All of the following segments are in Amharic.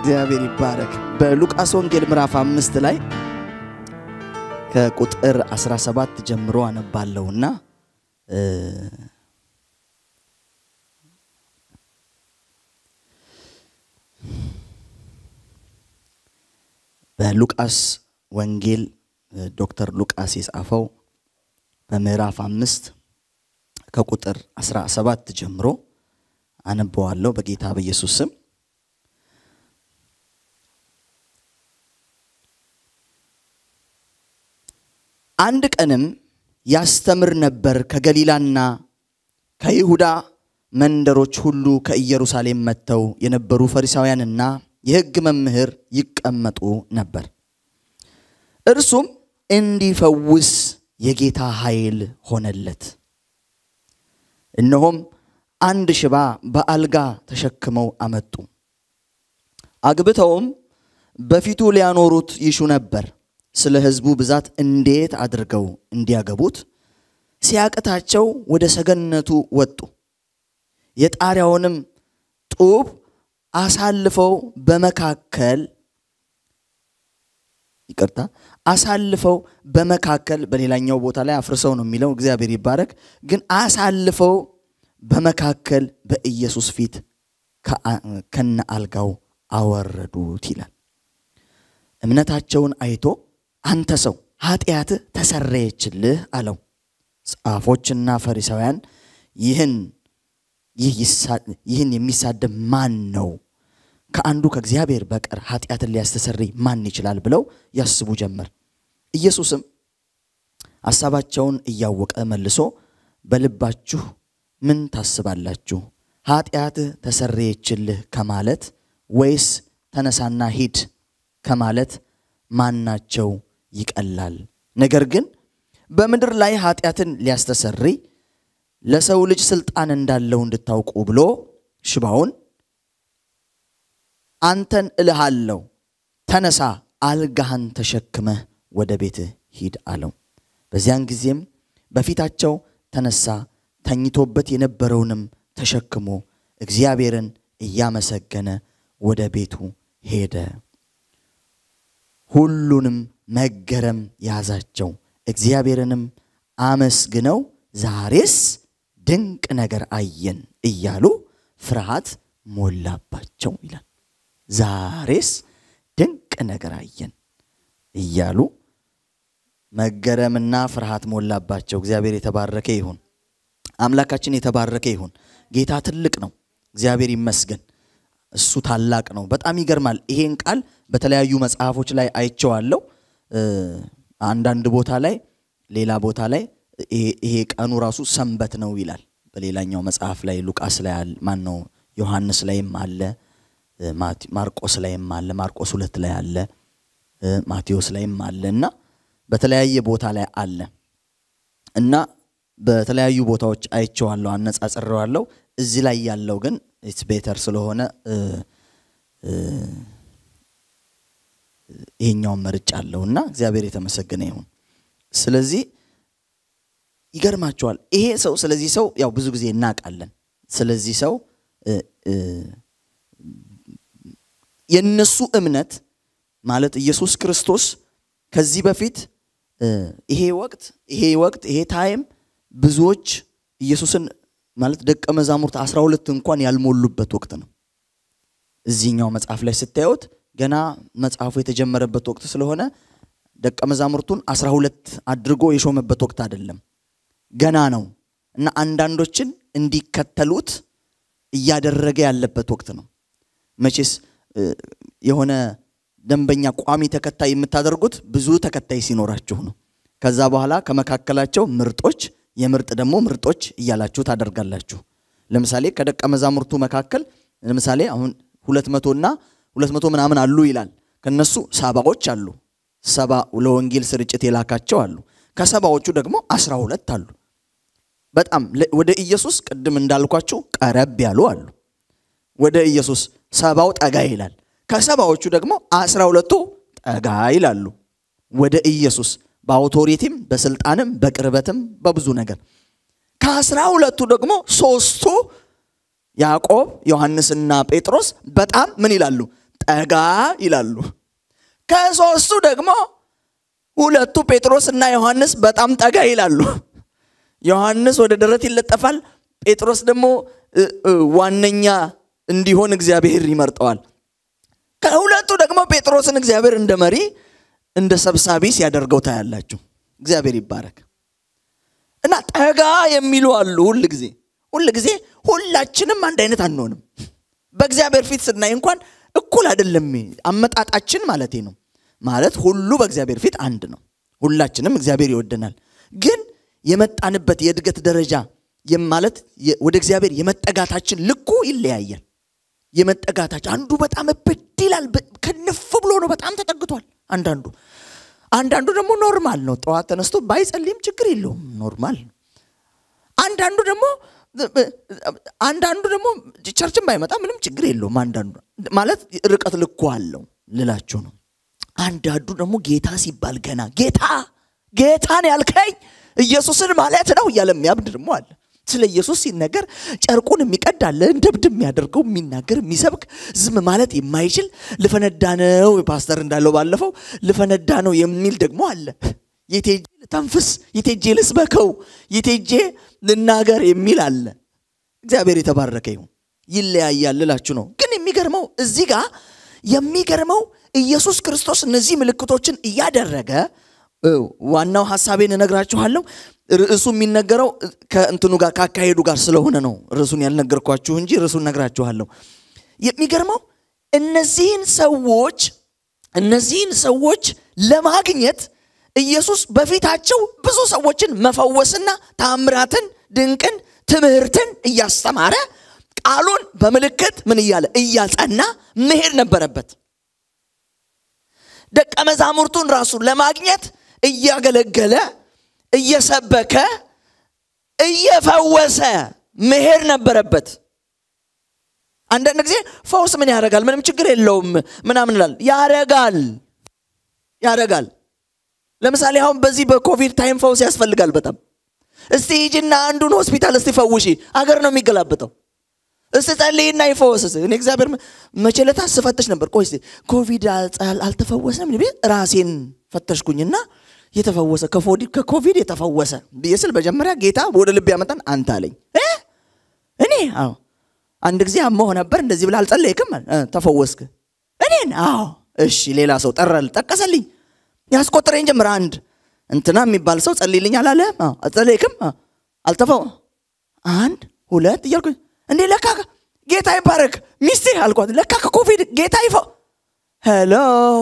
እግዚአብሔር ይባረክ። በሉቃስ ወንጌል ምዕራፍ አምስት ላይ ከቁጥር 17 ጀምሮ አነባለሁና በሉቃስ ወንጌል ዶክተር ሉቃስ የጻፈው በምዕራፍ አምስት ከቁጥር 17 ጀምሮ አነበዋለሁ በጌታ በኢየሱስ ስም። አንድ ቀንም ያስተምር ነበር ከገሊላና ከይሁዳ መንደሮች ሁሉ ከኢየሩሳሌም መጥተው የነበሩ ፈሪሳውያንና የሕግ መምህር ይቀመጡ ነበር። እርሱም እንዲፈውስ የጌታ ኃይል ሆነለት። እነሆም አንድ ሽባ በአልጋ ተሸክመው አመጡ። አግብተውም በፊቱ ሊያኖሩት ይሹ ነበር። ስለ ሕዝቡ ብዛት እንዴት አድርገው እንዲያገቡት ሲያቅታቸው ወደ ሰገነቱ ወጡ። የጣሪያውንም ጡብ አሳልፈው በመካከል ይቅርታ አሳልፈው በመካከል በሌላኛው ቦታ ላይ አፍርሰው ነው የሚለው፣ እግዚአብሔር ይባረክ። ግን አሳልፈው በመካከል በኢየሱስ ፊት ከነ አልጋው አወረዱት ይላል። እምነታቸውን አይቶ አንተ ሰው ኃጢአትህ ተሰረየችልህ አለው። ጻፎችና ፈሪሳውያን ይህን ይህን የሚሳደብ ማን ነው? ከአንዱ ከእግዚአብሔር በቀር ኃጢአትን ሊያስተሰርይ ማን ይችላል? ብለው ያስቡ ጀመር። ኢየሱስም ሐሳባቸውን እያወቀ መልሶ በልባችሁ ምን ታስባላችሁ? ኃጢአትህ ተሰረየችልህ ከማለት ወይስ ተነሳና ሂድ ከማለት ማናቸው ይቀላል? ነገር ግን በምድር ላይ ኃጢአትን ሊያስተሰርይ ለሰው ልጅ ስልጣን እንዳለው እንድታውቁ ብሎ ሽባውን አንተን እልሃለሁ ተነሳ፣ አልጋህን ተሸክመህ ወደ ቤትህ ሂድ አለው። በዚያን ጊዜም በፊታቸው ተነሳ፣ ተኝቶበት የነበረውንም ተሸክሞ እግዚአብሔርን እያመሰገነ ወደ ቤቱ ሄደ። ሁሉንም መገረም ያዛቸው። እግዚአብሔርንም አመስግነው ዛሬስ ድንቅ ነገር አየን እያሉ ፍርሃት ሞላባቸው ይላል። ዛሬስ ድንቅ ነገር አየን እያሉ መገረምና ፍርሃት ሞላባቸው። እግዚአብሔር የተባረከ ይሁን። አምላካችን የተባረከ ይሁን። ጌታ ትልቅ ነው። እግዚአብሔር ይመስገን። እሱ ታላቅ ነው። በጣም ይገርማል። ይሄን ቃል በተለያዩ መጽሐፎች ላይ አይቼዋለሁ። አንዳንድ ቦታ ላይ ሌላ ቦታ ላይ ይሄ ቀኑ ራሱ ሰንበት ነው ይላል። በሌላኛው መጽሐፍ ላይ ሉቃስ ላይ ማን ነው ዮሐንስ ላይም አለ፣ ማርቆስ ላይም አለ፣ ማርቆስ ሁለት ላይ አለ፣ ማቴዎስ ላይም አለ እና በተለያየ ቦታ ላይ አለ እና በተለያዩ ቦታዎች አይቼዋለሁ፣ አነጻጽሬዋለሁ። እዚህ ላይ ያለው ግን ኢትስ ቤተር ስለሆነ ይሄኛውን መርጫ አለው እና እግዚአብሔር የተመሰገነ ይሁን። ስለዚህ ይገርማቸዋል። ይሄ ሰው ስለዚህ ሰው ያው ብዙ ጊዜ እናውቃለን። ስለዚህ ሰው የነሱ እምነት ማለት ኢየሱስ ክርስቶስ ከዚህ በፊት ይሄ ወቅት ይሄ ወቅት ይሄ ታይም ብዙዎች ኢየሱስን ማለት ደቀ መዛሙርት አስራ ሁለት እንኳን ያልሞሉበት ወቅት ነው። እዚህኛው መጽሐፍ ላይ ስታዩት ገና መጽሐፉ የተጀመረበት ወቅት ስለሆነ ደቀ መዛሙርቱን አስራ ሁለት አድርጎ የሾመበት ወቅት አይደለም፣ ገና ነው እና አንዳንዶችን እንዲከተሉት እያደረገ ያለበት ወቅት ነው። መቼስ የሆነ ደንበኛ ቋሚ ተከታይ የምታደርጉት ብዙ ተከታይ ሲኖራችሁ ነው። ከዛ በኋላ ከመካከላቸው ምርጦች የምርጥ ደግሞ ምርጦች እያላችሁ ታደርጋላችሁ። ለምሳሌ ከደቀ መዛሙርቱ መካከል ለምሳሌ አሁን ሁለት መቶና ሁለት መቶ ምናምን አሉ ይላል። ከነሱ ሰባዎች አሉ። ሰባ ለወንጌል ስርጭት የላካቸው አሉ። ከሰባዎቹ ደግሞ አስራ ሁለት አሉ። በጣም ወደ ኢየሱስ ቅድም እንዳልኳችሁ ቀረብ ያሉ አሉ። ወደ ኢየሱስ ሰባው ጠጋ ይላል። ከሰባዎቹ ደግሞ አስራ ሁለቱ ጠጋ ይላሉ ወደ ኢየሱስ በአውቶሪቲም በስልጣንም በቅርበትም በብዙ ነገር። ከአስራ ሁለቱ ደግሞ ሶስቱ ያዕቆብ፣ ዮሐንስና ጴጥሮስ በጣም ምን ይላሉ? ጠጋ ይላሉ። ከሶስቱ ደግሞ ሁለቱ ጴጥሮስ እና ዮሐንስ በጣም ጠጋ ይላሉ። ዮሐንስ ወደ ደረት ይለጠፋል። ጴጥሮስ ደግሞ ዋነኛ እንዲሆን እግዚአብሔር ይመርጠዋል። ከሁለቱ ደግሞ ጴጥሮስን እግዚአብሔር እንደ መሪ እንደ ሰብሳቢ ሲያደርገው ታያላችሁ። እግዚአብሔር ይባረክ እና ጠጋ የሚሉ አሉ። ሁል ጊዜ ሁል ጊዜ ሁላችንም አንድ አይነት አንሆንም። በእግዚአብሔር ፊት ስናይ እንኳን እኩል አይደለም አመጣጣችን ማለት ነው። ማለት ሁሉ በእግዚአብሔር ፊት አንድ ነው። ሁላችንም እግዚአብሔር ይወደናል። ግን የመጣንበት የእድገት ደረጃ ማለት ወደ እግዚአብሔር የመጠጋታችን ልኩ ይለያያል። የመጠጋታችን አንዱ በጣም እብድ ይላል፣ ከንፍ ብሎ ነው በጣም ተጠግቷል። አንዳንዱ አንዳንዱ ደግሞ ኖርማል ነው። ጠዋት ተነስቶ ባይጸልይም ችግር የለውም ኖርማል። አንዳንዱ ደግሞ አንዳንዱ ደግሞ ቸርችን ባይመጣ ምንም ችግር የለውም። አንዳንዱ ማለት ርቀት ልኩ አለው ልላችሁ ነው። አንዳንዱ ደግሞ ጌታ ሲባል ገና ጌታ ጌታን ያልከኝ ኢየሱስን ማለት ነው እያለ የሚያብድ ደግሞ አለ። ስለ ኢየሱስ ሲነገር ጨርቁን የሚቀድ አለ፣ እንደ እብድ የሚያደርገው የሚናገር የሚሰብክ ዝም ማለት የማይችል ልፈነዳ ነው ፓስተር እንዳለው ባለፈው ልፈነዳ ነው የሚል ደግሞ አለ። የቴጄ ልተንፍስ፣ የቴጄ ልስበከው፣ የቴጄ ልናገር የሚል አለ። እግዚአብሔር የተባረከ ይሁን። ይለያያል ልላችሁ ነው። ግን የሚገርመው እዚህ ጋር የሚገርመው ኢየሱስ ክርስቶስ እነዚህ ምልክቶችን እያደረገ ዋናው ሀሳቤን እነግራችኋለሁ። ርዕሱ የሚነገረው ከእንትኑ ጋር ካካሄዱ ጋር ስለሆነ ነው ርዕሱን ያልነገርኳችሁ እንጂ ርዕሱን ነግራችኋለሁ። የሚገርመው እነዚህን ሰዎች እነዚህን ሰዎች ለማግኘት ኢየሱስ በፊታቸው ብዙ ሰዎችን መፈወስና ታምራትን፣ ድንቅን፣ ትምህርትን እያስተማረ ቃሉን በምልክት ምን እያለ እያጸና መሄድ ነበረበት። ደቀ መዛሙርቱን ራሱ ለማግኘት እያገለገለ እየሰበከ እየፈወሰ መሄድ ነበረበት። አንዳንድ ጊዜ ፈውስ ምን ያደርጋል? ምንም ችግር የለውም ምናምን ይላል። ያረጋል ያረጋል። ለምሳሌ አሁን በዚህ በኮቪድ ታይም ፈውስ ያስፈልጋል በጣም። እስቲ ሂጂና አንዱን ሆስፒታል እስቲ ፈውሺ። አገር ነው የሚገላብጠው። እስቲ ጸልይና ይፈወስ። እኔ እግዚአብሔር መቼ ዕለት ስፈትሽ ነበር። ቆይ እስቲ ኮቪድ አልተፈወሰም ራሴን ፈተሽኩኝና የተፈወሰ ከኮቪድ የተፈወሰ ብዬ ስል መጀመሪያ ጌታ ወደ ልብ ያመጣን አንተ አለኝ። እኔ አዎ አንድ ጊዜ አሞህ ነበር እንደዚህ ብለህ አልጸለይክም? ተፈወስክ? እኔን? አዎ እሺ። ሌላ ሰው ጠራል፣ ጠቀሰልኝ፣ ያስቆጥረኝ ጀምር። አንድ እንትና የሚባል ሰው ጸልይልኝ አላለህም? አልጸለይክም? አልተፈው አንድ ሁለት እያልኩኝ እንዴ ለካ ጌታ ይባረክ ሚስቴ አልኳት። ለካ ከኮቪድ ጌታ ይፈ ሄሎ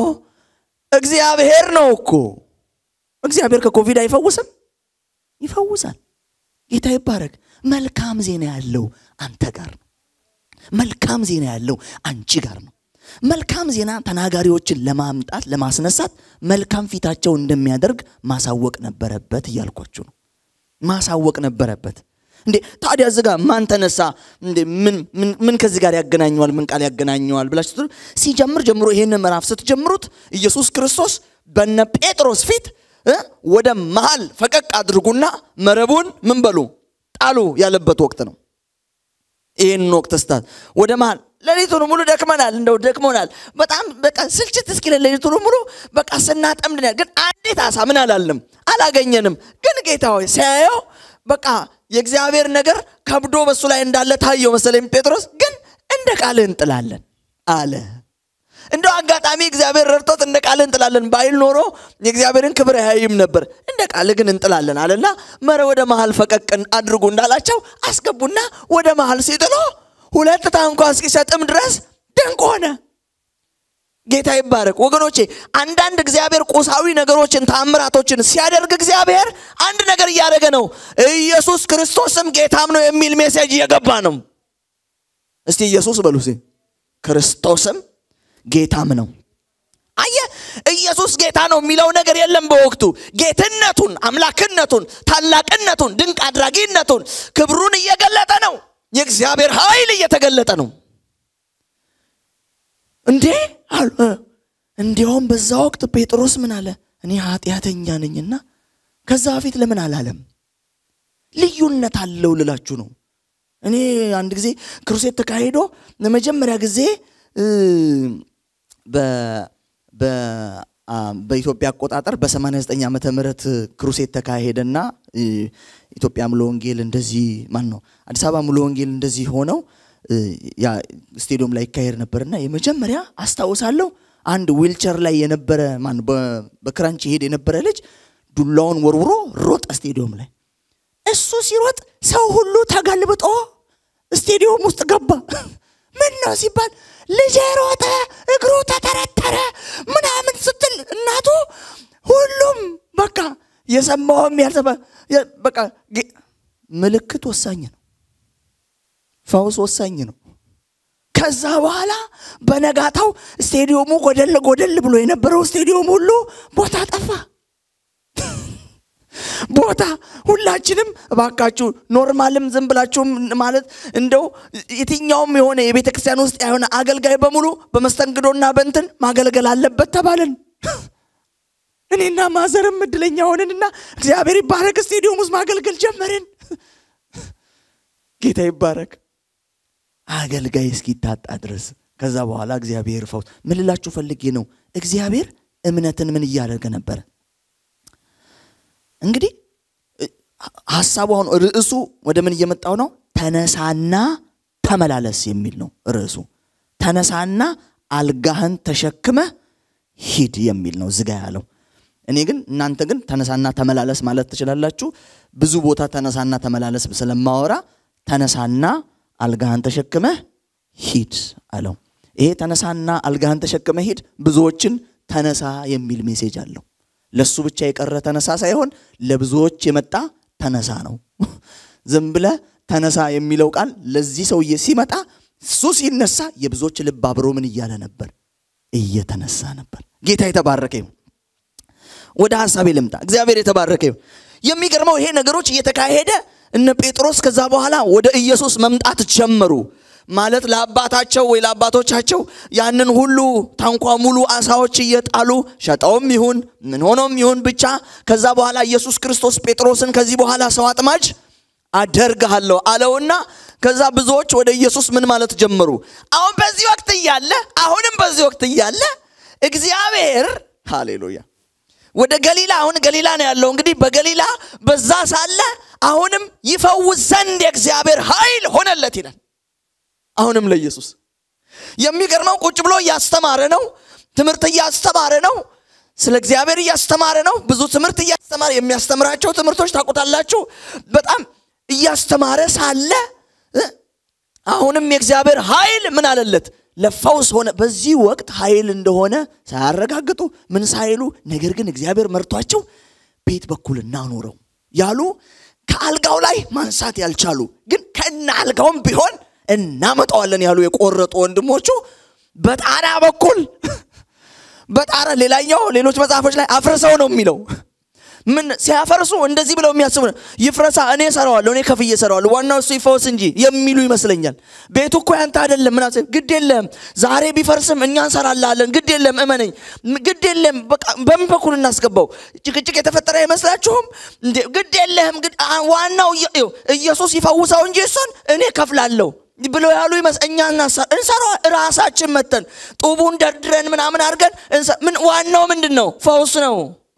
እግዚአብሔር ነው እኮ እግዚአብሔር ከኮቪድ አይፈውስም? ይፈውሳል። ጌታ ይባረክ። መልካም ዜና ያለው አንተ ጋር ነው። መልካም ዜና ያለው አንቺ ጋር ነው። መልካም ዜና ተናጋሪዎችን ለማምጣት ለማስነሳት መልካም ፊታቸው እንደሚያደርግ ማሳወቅ ነበረበት እያልኳችሁ ነው። ማሳወቅ ነበረበት። እንዴ ታዲያ እዚህ ጋር ማን ተነሳ? እንዴ ምን ምን ከዚህ ጋር ያገናኘዋል? ምን ቃል ያገናኘዋል ብላችሁ ሲጀምር ጀምሮ ይህን ምዕራፍ ስትጀምሩት ኢየሱስ ክርስቶስ በነ ጴጥሮስ ፊት ወደ መሃል ፈቀቅ አድርጉና መረቡን ምን በሉ ጣሉ ያለበት ወቅት ነው። ይህን ወቅት ስታት ወደ መሃል ሌሊቱን ሙሉ ደክመናል፣ እንደው ደክሞናል በጣም በቃ ስልችት እስኪለን ሌሊቱን ሙሉ በቃ ስናጠምድናል። ግን አንዲት አሳ ምን አላለም አላገኘንም። ግን ጌታ ሆይ ሲያየው በቃ የእግዚአብሔር ነገር ከብዶ በሱ ላይ እንዳለ ታየው መሰለኝ ጴጥሮስ። ግን እንደ ቃልህ እንጥላለን አለ። እንደው አጋጣሚ እግዚአብሔር ረድቶት እንደ ቃልህ እንጥላለን ባይል ኖሮ የእግዚአብሔርን ክብር አያይም ነበር። እንደ ቃልህ ግን እንጥላለን አለና መረ ወደ መሃል ፈቀቅን አድርጉ እንዳላቸው አስገቡና ወደ መሃል ሲጥሎ ሁለት ታንኳ እስኪሰጥም ድረስ ድንቅ ሆነ። ጌታ ይባረክ ወገኖቼ። አንዳንድ እግዚአብሔር ቁሳዊ ነገሮችን ታምራቶችን ሲያደርግ እግዚአብሔር አንድ ነገር እያደረገ ነው። ኢየሱስ ክርስቶስም ጌታም ነው የሚል ሜሴጅ እየገባ ነው። እስቲ ኢየሱስ በሉ ክርስቶስም ጌታም ነው። አየ ኢየሱስ ጌታ ነው የሚለው ነገር የለም በወቅቱ ጌትነቱን፣ አምላክነቱን፣ ታላቅነቱን፣ ድንቅ አድራጊነቱን፣ ክብሩን እየገለጠ ነው። የእግዚአብሔር ኃይል እየተገለጠ ነው። እንዴ እንዲያውም በዛ ወቅት ጴጥሮስ ምን አለ? እኔ ኃጢአተኛ ነኝና ከዛ በፊት ለምን አላለም? ልዩነት አለው ልላችሁ ነው። እኔ አንድ ጊዜ ክሩሴት ተካሂዶ ለመጀመሪያ ጊዜ በኢትዮጵያ አቆጣጠር በ89 ዓመተ ምህረት ክሩሴት ተካሄደና ኢትዮጵያ ሙሉ ወንጌል እንደዚህ ማን ነው አዲስ አበባ ሙሉ ወንጌል እንደዚህ ሆነው ያ ስቴዲየም ላይ ይካሄድ ነበርና የመጀመሪያ አስታውሳለሁ አንድ ዊልቸር ላይ የነበረ ማን በክራንች ይሄድ የነበረ ልጅ ዱላውን ወርውሮ ሮጠ ስቴዲየም ላይ እሱ ሲሮጥ ሰው ሁሉ ተገልብጦ ስቴዲየም ውስጥ ገባ ምን ነው ሲባል ልጄ ሮጠ እግሩ ተተረተረ ምናምን ስትል እናቱ ሁሉም በቃ የሰማውም ያልሰማ በቃ ምልክት ወሳኝ ነው ፈውስ ወሳኝ ነው ከዛ በኋላ በነጋታው ስቴዲየሙ ጎደል ጎደል ብሎ የነበረው ስቴዲየም ሁሉ ቦታ ጠፋ ቦታ ሁላችንም እባካችሁ ኖርማልም ዝም ብላችሁም ማለት እንደው የትኛውም የሆነ የቤተ ክርስቲያን ውስጥ የሆነ አገልጋይ በሙሉ በመስተንግዶና በንትን ማገልገል አለበት ተባልን እኔና ማዘርም እድለኛ ሆንንና እግዚአብሔር ይባረክ ስቴዲየም ውስጥ ማገልገል ጀመርን ጌታ ይባረክ አገልጋይ እስኪታጣ ድረስ ከዛ በኋላ እግዚአብሔር ፈውስ ምን ልላችሁ ፈልጌ ነው እግዚአብሔር እምነትን ምን እያደረገ ነበረ እንግዲህ ሀሳቡ አሁን ርዕሱ ወደ ምን እየመጣው ነው ተነሳና ተመላለስ የሚል ነው ርዕሱ ተነሳና አልጋህን ተሸክመ ሂድ የሚል ነው ዝጋ ያለው እኔ ግን እናንተ ግን ተነሳና ተመላለስ ማለት ትችላላችሁ ብዙ ቦታ ተነሳና ተመላለስ ስለማወራ ተነሳና አልጋህን ተሸክመ ሂድ አለው ይሄ ተነሳና አልጋህን ተሸክመ ሂድ ብዙዎችን ተነሳ የሚል ሜሴጅ አለው ለሱ ብቻ የቀረ ተነሳ ሳይሆን ለብዙዎች የመጣ ተነሳ ነው ዝም ብለ ተነሳ የሚለው ቃል ለዚህ ሰውዬ ሲመጣ እሱ ሲነሳ የብዙዎች ልብ አብሮ ምን እያለ ነበር እየተነሳ ነበር ጌታ የተባረከ ይሁን ወደ ሀሳቤ ልምጣ እግዚአብሔር የተባረከ ይሁን የሚገርመው ይሄ ነገሮች እየተካሄደ እነ ጴጥሮስ ከዛ በኋላ ወደ ኢየሱስ መምጣት ጀመሩ ማለት ለአባታቸው ወይ ለአባቶቻቸው ያንን ሁሉ ታንኳ ሙሉ አሳዎች እየጣሉ ሸጠውም ይሁን ምን ሆኖም ይሁን ብቻ ከዛ በኋላ ኢየሱስ ክርስቶስ ጴጥሮስን ከዚህ በኋላ ሰው አጥማጅ አደርግሃለሁ አለውና ከዛ ብዙዎች ወደ ኢየሱስ ምን ማለት ጀመሩ አሁን በዚህ ወቅት እያለ አሁንም በዚህ ወቅት እያለ እግዚአብሔር ሃሌሉያ ወደ ገሊላ አሁን ገሊላ ነው ያለው እንግዲህ በገሊላ በዛ ሳለ አሁንም ይፈውስ ዘንድ የእግዚአብሔር ኃይል ሆነለት ይላል አሁንም ለኢየሱስ የሚገርመው ቁጭ ብሎ እያስተማረ ነው ትምህርት እያስተማረ ነው ስለ እግዚአብሔር እያስተማረ ነው ብዙ ትምህርት እያስተማረ የሚያስተምራቸው ትምህርቶች ታቁታላችሁ በጣም እያስተማረ ሳለ አሁንም የእግዚአብሔር ኃይል ምን አለለት ለፈውስ ሆነ በዚህ ወቅት ኃይል እንደሆነ ሳያረጋግጡ ምን ሳይሉ ነገር ግን እግዚአብሔር መርቷቸው ቤት በኩል እናኑረው ያሉ ከአልጋው ላይ ማንሳት ያልቻሉ ግን ከነ አልጋውም ቢሆን እናመጣዋለን ያሉ የቆረጡ ወንድሞቹ በጣራ በኩል በጣራ ሌላኛው ሌሎች መጽሐፎች ላይ አፍርሰው ነው የሚለው ምን ሲያፈርሱ እንደዚህ ብለው የሚያስቡ ይፍረሳ እኔ ሰራዋለሁ እኔ ከፍዬ ሰራዋለሁ ዋናው እሱ ይፈወስ እንጂ የሚሉ ይመስለኛል ቤቱ እኮ ያንተ አይደለም ምና ግድ የለም ዛሬ ቢፈርስም እኛ እንሰራላለን ግድ የለም እመነኝ ግድ የለም በምን በኩል እናስገባው ጭቅጭቅ የተፈጠረ አይመስላችሁም ግድ የለህም ዋናው ኢየሱስ ይፈውሰው እንጂ እሱን እኔ ከፍላለሁ ብሎ ያሉ ይመስ እኛ እንሰራ ራሳችን መተን ጡቡን ደርድረን ምናምን አድርገን ምን ዋናው ምንድን ነው ፈውስ ነው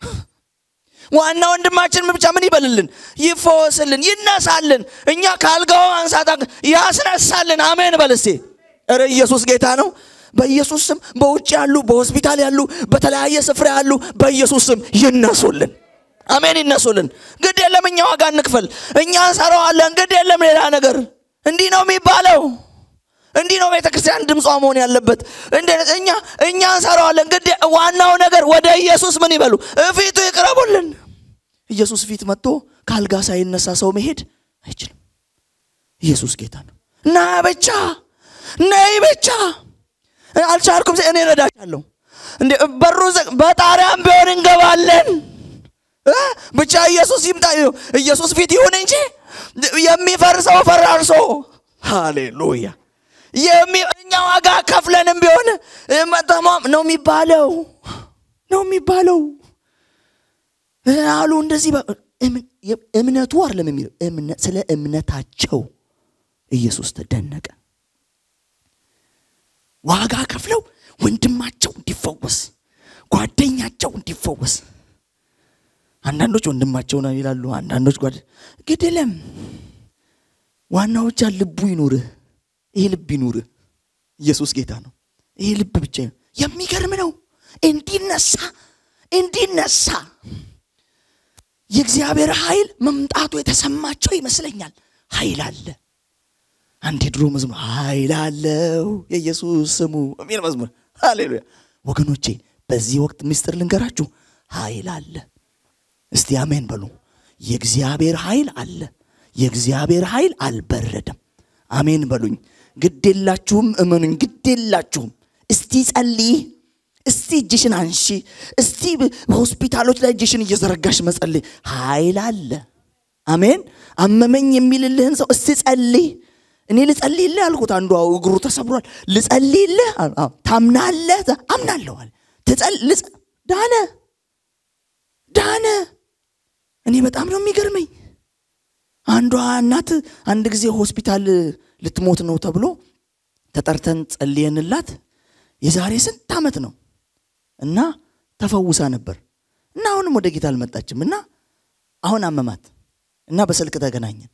ዋና ወንድማችን ብቻ ምን ይበልልን ይፈወስልን ይነሳልን እኛ ካልጋው አንሳት ያስነሳልን አሜን በልስቴ ረ ኢየሱስ ጌታ ነው በኢየሱስ ስም በውጭ ያሉ በሆስፒታል ያሉ በተለያየ ስፍራ ያሉ በኢየሱስ ስም ይነሱልን አሜን ይነሱልን ግድ የለም እኛ ዋጋ እንክፈል እኛ እንሰራዋለን ግድ የለም ሌላ ነገር እንዲህ ነው የሚባለው እንዲህ ነው ቤተክርስቲያን ድምጿ መሆን ያለበት እኛ እኛ እንሰራዋለን ግድ ዋናው ነገር ወደ ኢየሱስ ምን ይበሉ እፊቱ ይቅረቡልን ኢየሱስ ፊት መጥቶ ከአልጋ ሳይነሳ ሰው መሄድ አይችልም ኢየሱስ ጌታ ነው ና ብቻ ነይ ብቻ አልቻልኩም እኔ ረዳቻለሁ እንዴ በሩ በጣሪያም ቢሆን እንገባለን ብቻ ኢየሱስ ይምጣ ኢየሱስ ፊት ይሁን እንጂ የሚፈርሰው ፈራርሶ ሃሌሉያ እኛ ዋጋ ከፍለንም ቢሆን መጠሟም ነው የሚባለው ነው የሚባለው አሉ እንደዚህ እምነቱ አይደለም የሚለው ስለ እምነታቸው ኢየሱስ ተደነቀ ዋጋ ከፍለው ወንድማቸው እንዲፈወስ፣ ጓደኛቸው እንዲፈወስ። አንዳንዶች ወንድማቸው ነው ይላሉ፣ አንዳንዶች ጓደ ግድለም ዋናው ብቻ ልቡ ይኑርህ። ይሄ ልብ ይኑርህ። ኢየሱስ ጌታ ነው። ይሄ ልብ ብቻ ይኑር። የሚገርም ነው። እንዲነሳ እንዲነሳ የእግዚአብሔር ኃይል መምጣቱ የተሰማቸው ይመስለኛል። ኃይል አለ። አንድ የድሮ መዝሙር ኃይል አለው የኢየሱስ ስሙ የሚል መዝሙር ሃሌሉያ። ወገኖቼ በዚህ ወቅት ምስጢር ልንገራችሁ፣ ኃይል አለ። እስቲ አሜን በሉ። የእግዚአብሔር ኃይል አለ። የእግዚአብሔር ኃይል አልበረደም። አሜን በሉኝ። ግድ የላችሁም፣ እመኑኝ፣ ግድ የላችሁም። እስቲ ጸልይ፣ እስቲ እጅሽን አንሺ፣ እስቲ በሆስፒታሎች ላይ እጅሽን እየዘረጋሽ መጸልይ። ኃይል አለ። አሜን። አመመኝ የሚልልህን ሰው እስቲ ጸልይ። እኔ ልጸልይልህ አልኩት። አንዱ እግሩ ተሰብሯል። ልጸልይልህ ታምናለህ? አምናለሁ አለ። ዳነ ዳነ። እኔ በጣም ነው የሚገርመኝ። አንዷ እናት አንድ ጊዜ ሆስፒታል ልትሞት ነው ተብሎ ተጠርተን ጸልየንላት የዛሬ ስንት ዓመት ነው እና ተፈውሳ ነበር እና አሁንም ወደ ጌታ አልመጣችም እና አሁን አመማት እና በስልክ ተገናኘን።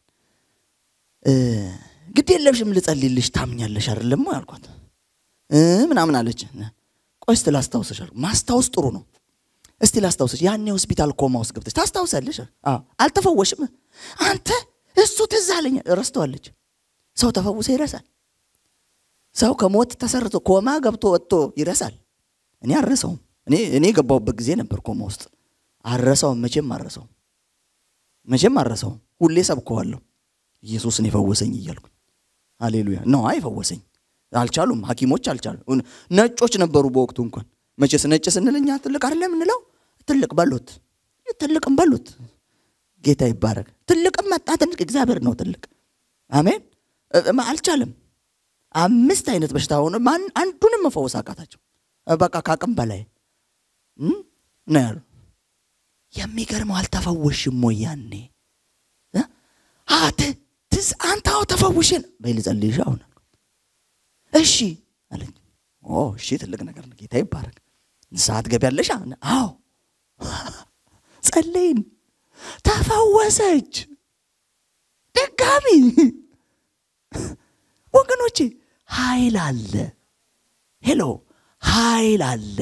ግድ የለሽም ልጸልይልሽ ታምኛለሽ አይደለም አልኳት። ምናምን አለች። ቆይ እስቲ ላስታውስሽ አልኩ። ማስታወስ ጥሩ ነው። እስቲ ላስታውስሽ። ያኔ ሆስፒታል ኮማ ውስጥ ገብተሽ ታስታውሳለሽ? አልተፈወሽም። አንተ እሱ ትዝ አለኝ። ረስተዋለች። ሰው ተፈውሶ ይረሳል። ሰው ከሞት ተሰርቶ ኮማ ገብቶ ወጥቶ ይረሳል። እኔ አረሰውም። እኔ እኔ የገባሁበት ጊዜ ነበር ኮማ ውስጥ። አረሰውም፣ መቼም አረሰውም፣ መቼም አረሰውም። ሁሌ ሰብከዋለሁ ኢየሱስን የፈወሰኝ እያልኩ ሃሌሉያ ነው። አይፈወሰኝ አልቻሉም፣ ሐኪሞች አልቻሉም። ነጮች ነበሩ በወቅቱ እንኳን መቼስ ነጭ ስንል እኛ ትልቅ አይደለም የምንለው። ትልቅ በሉት፣ ትልቅም በሉት። ጌታ ይባረክ። ትልቅም መጣ ትልቅ እግዚአብሔር ነው ትልቅ። አሜን። አልቻለም። አምስት አይነት በሽታ ሆነ፣ አንዱንም መፈወስ አቃታቸው። በቃ ካቅም በላይ ነው ያሉ። የሚገርመው አልተፈወሽም ወይ ያኔ አት ትዝ አንተ አዎ ተፈውሽን በይ ልጸልይሽ አሁን እሺ አለኝ። ኦ እሺ ትልቅ ነገር ነው። ጌታ ይባረክ። ንስሐ ትገቢያለሽ? አዎ ጸለይን፣ ተፈወሰች። ድጋሚ ወገኖቼ ኃይል አለ። ሄሎ ኃይል አለ።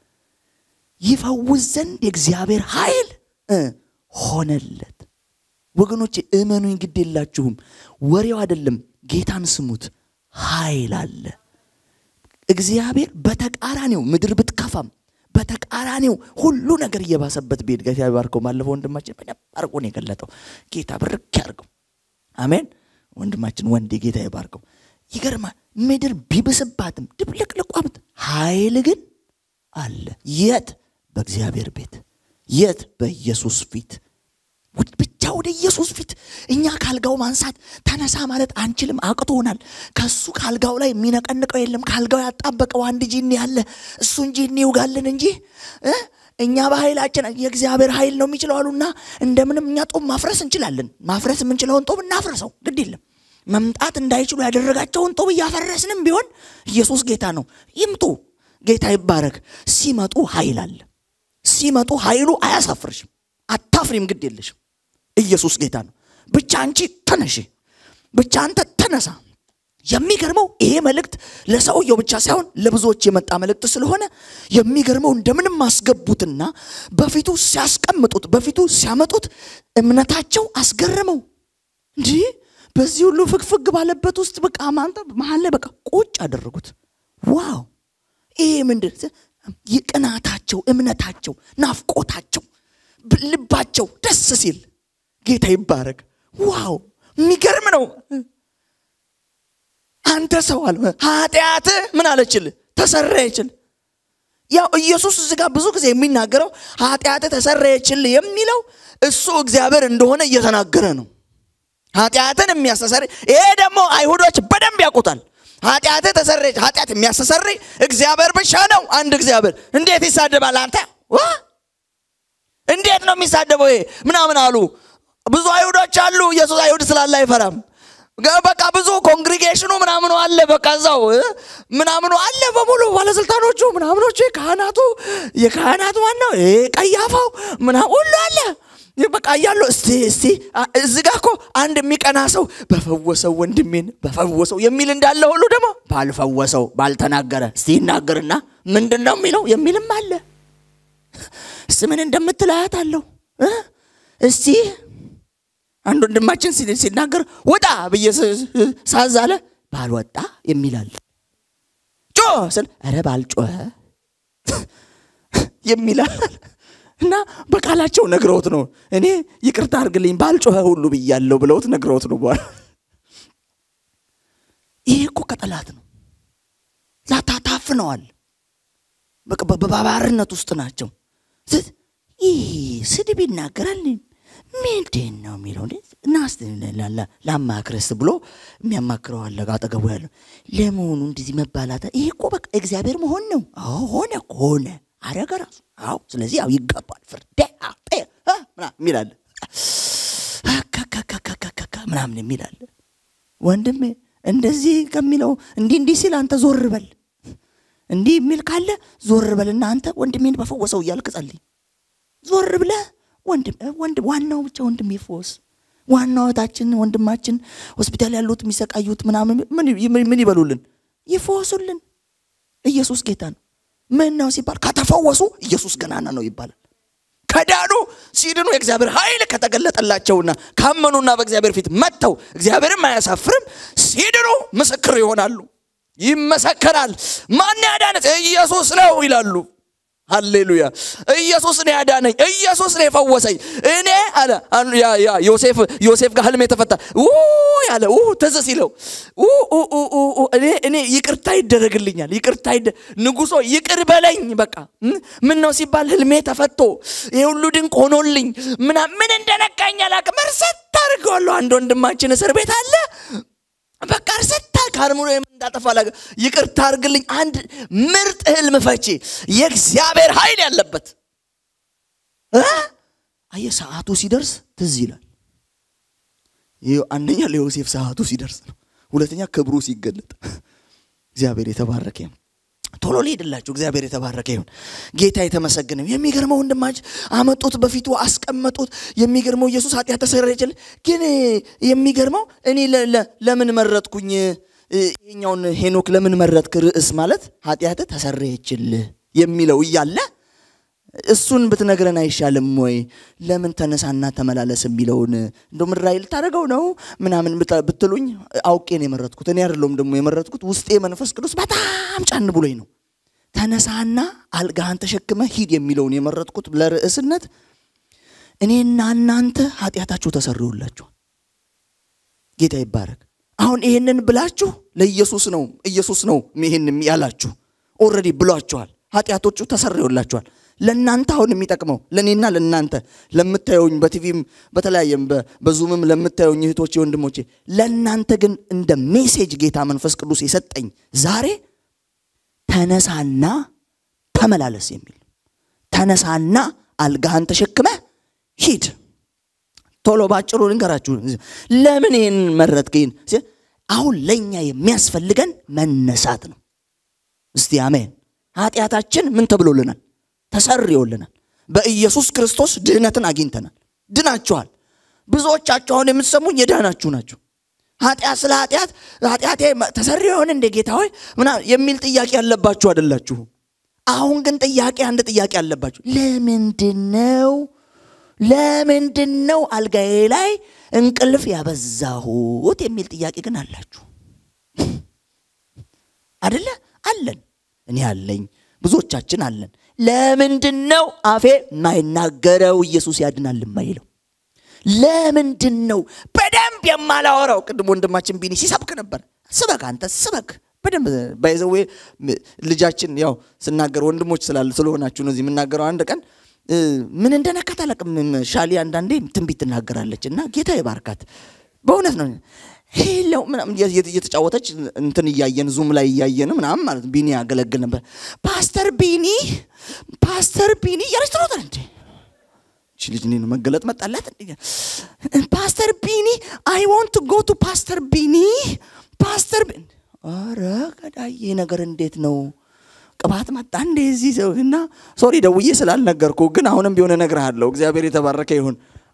ይፈውስ ዘንድ የእግዚአብሔር ኃይል ሆነለት። ወገኖቼ እመኑኝ፣ ግድ የላችሁም። ወሬው አይደለም፣ ጌታን ስሙት። ኃይል አለ። እግዚአብሔር በተቃራኒው ምድር ብትከፋም በተቃራኒው ሁሉ ነገር እየባሰበት ቤት ጌታ ይባርከው። ባለፈው ወንድማችን በደንብ አድርጎ ነው የገለጠው። ጌታ ብርክ ያርገው። አሜን። ወንድማችን ወንዴ ጌታ ይባርከው። ይገርማል። ምድር ቢብስባትም ድብልቅልቋምት ኃይል ግን አለ። የት? በእግዚአብሔር ቤት። የት? በኢየሱስ ፊት ብቻ ወደ ኢየሱስ ፊት እኛ ካልጋው ማንሳት ተነሳ ማለት አንችልም፣ አቅቶናል። ከሱ ካልጋው ላይ የሚነቀንቀው የለም። ካልጋው ያጣበቀው አንድ ጂኒ ያለ እሱ እንጂ እንይውጋለን እንጂ እኛ በኃይላችን የእግዚአብሔር ኃይል ነው የሚችለው አሉና እንደምንም እኛ ጦም ማፍረስ እንችላለን። ማፍረስ የምንችለውን ጦም እናፍረሰው፣ ግድ የለም። መምጣት እንዳይችሉ ያደረጋቸውን ጦም እያፈረስንም ቢሆን ኢየሱስ ጌታ ነው። ይምጡ፣ ጌታ ይባረክ። ሲመጡ ኃይል አለ። ሲመጡ ኃይሉ አያሳፍርሽም። አታፍሪም፣ ግድ የለሽም። ኢየሱስ ጌታ ነው። ብቻ አንቺ ተነሺ፣ ብቻ አንተ ተነሳ። የሚገርመው ይሄ መልእክት ለሰውየው ብቻ ሳይሆን ለብዙዎች የመጣ መልእክት ስለሆነ የሚገርመው እንደምንም አስገቡትና በፊቱ ሲያስቀምጡት፣ በፊቱ ሲያመጡት እምነታቸው አስገረመው። እንዲህ በዚህ ሁሉ ፍግፍግ ባለበት ውስጥ በቃ ማንተ መሀል ላይ በቃ ቁጭ አደረጉት። ዋው! ይሄ ምንድን ቅናታቸው፣ እምነታቸው፣ ናፍቆታቸው ልባቸው ደስ ሲል ጌታ ይባረክ። ዋው የሚገርም ነው። አንተ ሰው አለ ኃጢአት ምን አለችል ተሰረየችል። ያው ኢየሱስ እዚህ ጋር ብዙ ጊዜ የሚናገረው ኃጢአት ተሰረየችል የሚለው እሱ እግዚአብሔር እንደሆነ እየተናገረ ነው። ኃጢአትን የሚያስተሰር ይሄ ደግሞ አይሁዶች በደንብ ያውቁታል። ኃጢአት ተሰረየች። ኃጢአት የሚያስተሰርይ እግዚአብሔር ብቻ ነው። አንድ እግዚአብሔር እንዴት ይሳደባል አንተ እንዴት ነው የሚሳደበው? ይሄ ምናምን አሉ። ብዙ አይሁዶች አሉ። ኢየሱስ አይሁድ ስላለ አይፈራም። በቃ ብዙ ኮንግሪጌሽኑ ምናምኑ አለ። በቃ እዛው ምናምኑ አለ በሙሉ ባለስልጣኖቹ ምናምኖቹ የካህናቱ የካህናቱ ዋናው ቀያፋው ምና ሁሉ አለ። በቃ እያሉ እስቲ እስቲ እዚህ ጋ እኮ አንድ የሚቀና ሰው በፈወሰው ወንድሜን በፈወሰው የሚል እንዳለ ሁሉ ደግሞ ባልፈወሰው ባልተናገረ እስቲ ይናገርና ምንድን ነው የሚለው የሚልም አለ። እስቲ ምን እንደምትል አያታለሁ። እስቲ አንድ ወንድማችን ሲናገር ውጣ ብዬ ሳዛለ ባልወጣ የሚላል ጮ ስል ኧረ ባልጮኸ የሚላል እና በቃላቸው ነግረውት ነው። እኔ ይቅርታ አድርግልኝ ባልጮኸ ሁሉ ብያለሁ ብለውት ነግረውት ነው። በኋላ ይሄ እኮ ከጠላት ነው። ላታ ታፍነዋል። በባባርነት ውስጥ ናቸው። ይህ ስድብ ይናገራል። ምንድን ነው የሚለው? ናስ ላማክረስ ብሎ የሚያማክረው አለ አጠገቡ ያለው። ለመሆኑ እንደዚህ መባላት ይሄ እኮ በቃ እግዚአብሔር መሆን ነው። ሆነ ሆነ አረገ ራሱ። አዎ ስለዚህ ያው ይገባል ፍርድ የሚላለ ምናምን የሚላለ ወንድሜ እንደዚህ ከሚለው እንዲህ እንዲህ ሲል አንተ ዞር በል እንዲህ የሚል ካለ ዞር በልና አንተ ወንድሜን በፈወሰው እያልክ ጸልይ። ዞር ብለህ ወንድም ወንድም ዋናው ብቻ ወንድም ይፈወስ። ዋናው እህታችን ወንድማችን ሆስፒታል ያሉት የሚሰቃዩት ምናምን ምን ይበሉልን? ይፈወሱልን። ኢየሱስ ጌታ ነው። ምን ነው ሲባል ከተፈወሱ ኢየሱስ ገናና ነው ይባላል። ከዳኑ ሲድኑ የእግዚአብሔር ኃይል ከተገለጠላቸውና ካመኑና በእግዚአብሔር ፊት መጥተው እግዚአብሔርም አያሳፍርም ሲድኑ ምስክር ይሆናሉ። ይመሰከራል። ማን ያዳነች? ኢየሱስ ነው ይላሉ። ሃሌሉያ! ኢየሱስ ነው ያዳነኝ፣ ኢየሱስ ነው የፈወሰኝ። እኔ አለ ዮሴፍ ዮሴፍ ጋር ህልም የተፈታ ያለ ትዝ ሲለው እኔ እኔ ይቅርታ ይደረግልኛል፣ ይቅርታ ንጉሶ ይቅር በለኝ። በቃ ምን ነው ሲባል ህልሜ ተፈቶ ይህ ሁሉ ድንቅ ሆኖልኝ ምና ምን እንደነካኝ አላቅም። እርሰት አድርገዋለሁ። አንድ ወንድማችን እስር ቤት አለ። በቃ እርሰት ከአርምሮ እንዳጠፋ ላገ ይቅርታ አድርግልኝ። አንድ ምርጥ ህልም ፈቺ የእግዚአብሔር ኃይል ያለበት አየ ሰዓቱ ሲደርስ ትዝ ይላል። አንደኛ ለዮሴፍ ሰዓቱ ሲደርስ ነው። ሁለተኛ ክብሩ ሲገለጥ እግዚአብሔር የተባረከ ይሁን። ቶሎ ሊሄድላችሁ እግዚአብሔር የተባረከ ይሁን። ጌታ የተመሰገነ የሚገርመው ወንድማች አመጡት፣ በፊቱ አስቀመጡት። የሚገርመው ኢየሱስ ኃጢአት ተሰረየችል። ግን የሚገርመው እኔ ለምን መረጥኩኝ ይሄኛውን ሄኖክ ለምን መረጥክ? ርዕስ ማለት ኃጢአት ተሰረየችልህ የሚለው እያለ እሱን ብትነግረን አይሻልም ወይ? ለምን ተነሳና ተመላለስ የሚለውን እንደ ምድራዊ ልታደርገው ነው ምናምን ብትሉኝ አውቄ ነው የመረጥኩት። እኔ አይደለሁም ደግሞ የመረጥኩት፣ ውስጤ መንፈስ ቅዱስ በጣም ጫን ብሎኝ ነው። ተነሳና አልጋህን ተሸክመ ሂድ የሚለውን የመረጥኩት ለርዕስነት። እኔና እናንተ ኃጢአታችሁ ተሰርዮላችኋል። ጌታ ይባረክ። አሁን ይሄንን ብላችሁ ለኢየሱስ ነው ኢየሱስ ነው ይሄን ያላችሁ ኦልሬዲ ብሏችኋል። ኃጢአቶቹ ተሰርዮላችኋል። ለእናንተ አሁን የሚጠቅመው ለእኔና ለእናንተ ለምታየውኝ በቲቪም በተለያየም በዙምም ለምታየውኝ እህቶቼ ወንድሞቼ፣ ለእናንተ ግን እንደ ሜሴጅ ጌታ መንፈስ ቅዱስ የሰጠኝ ዛሬ ተነሳና ተመላለስ የሚል ተነሳና አልጋህን ተሸክመ ሂድ። ቶሎ ባጭሩ ልንገራችሁ። ለምን ይህን መረጥክን? አሁን ለእኛ የሚያስፈልገን መነሳት ነው። እስቲ አሜን። ኃጢአታችን ምን ተብሎልናል? ተሰርዮልናል። በኢየሱስ ክርስቶስ ድህነትን አግኝተናል። ድናችኋል። ብዙዎቻችሁ አሁን የምትሰሙኝ የዳናችሁ ናችሁ። ኃጢአት ስለ ኃጢአት ኃጢአቴ ተሰርዮ ይሆን እንደ ጌታ ሆይ ምናምን የሚል ጥያቄ ያለባችሁ አይደላችሁም። አሁን ግን ጥያቄ አንድ ጥያቄ አለባችሁ። ለምንድን ነው ለምንድን ነው አልጋዬ ላይ እንቅልፍ ያበዛሁት የሚል ጥያቄ ግን አላችሁ አደለ? አለን። እኔ አለኝ፣ ብዙዎቻችን አለን። ለምንድን ነው አፌ የማይናገረው ኢየሱስ ያድናል የማይለው? ለምንድን ነው በደንብ የማላወራው? ቅድም ወንድማችን ቢኒ ሲሰብክ ነበር። ስበክ አንተ ስበክ በደንብ ባይዘዌ ልጃችን ያው ስናገር ወንድሞች ስላለ ስለሆናችሁ ነው እዚህ የምናገረው። አንድ ቀን ምን እንደነካት አላውቅም። ሻሊ አንዳንዴ ትንቢት ትናገራለች እና ጌታ ይባርካት። በእውነት ነው ሄለው ምናምን እየተጫወተች እንትን እያየን ዙም ላይ እያየን ምናምን ማለት ቢኒ ያገለግል ነበር። ፓስተር ቢኒ ፓስተር ቢኒ እያለች ትሮጣል እንዴ እቺ ልጅ እኔን መገለጥ መጣላት። ፓስተር ቢኒ አይ ዋንት ጎ ቱ ፓስተር ቢኒ ፓስተር ቢኒ ኧረ ገዳዬ ነገር እንዴት ነው ቅባት መጣ እንደዚህ ሰው እና ሶሪ ደውዬ ስላልነገርኩ ግን አሁንም ቢሆን እነግርሃለሁ እግዚአብሔር የተባረከ ይሁን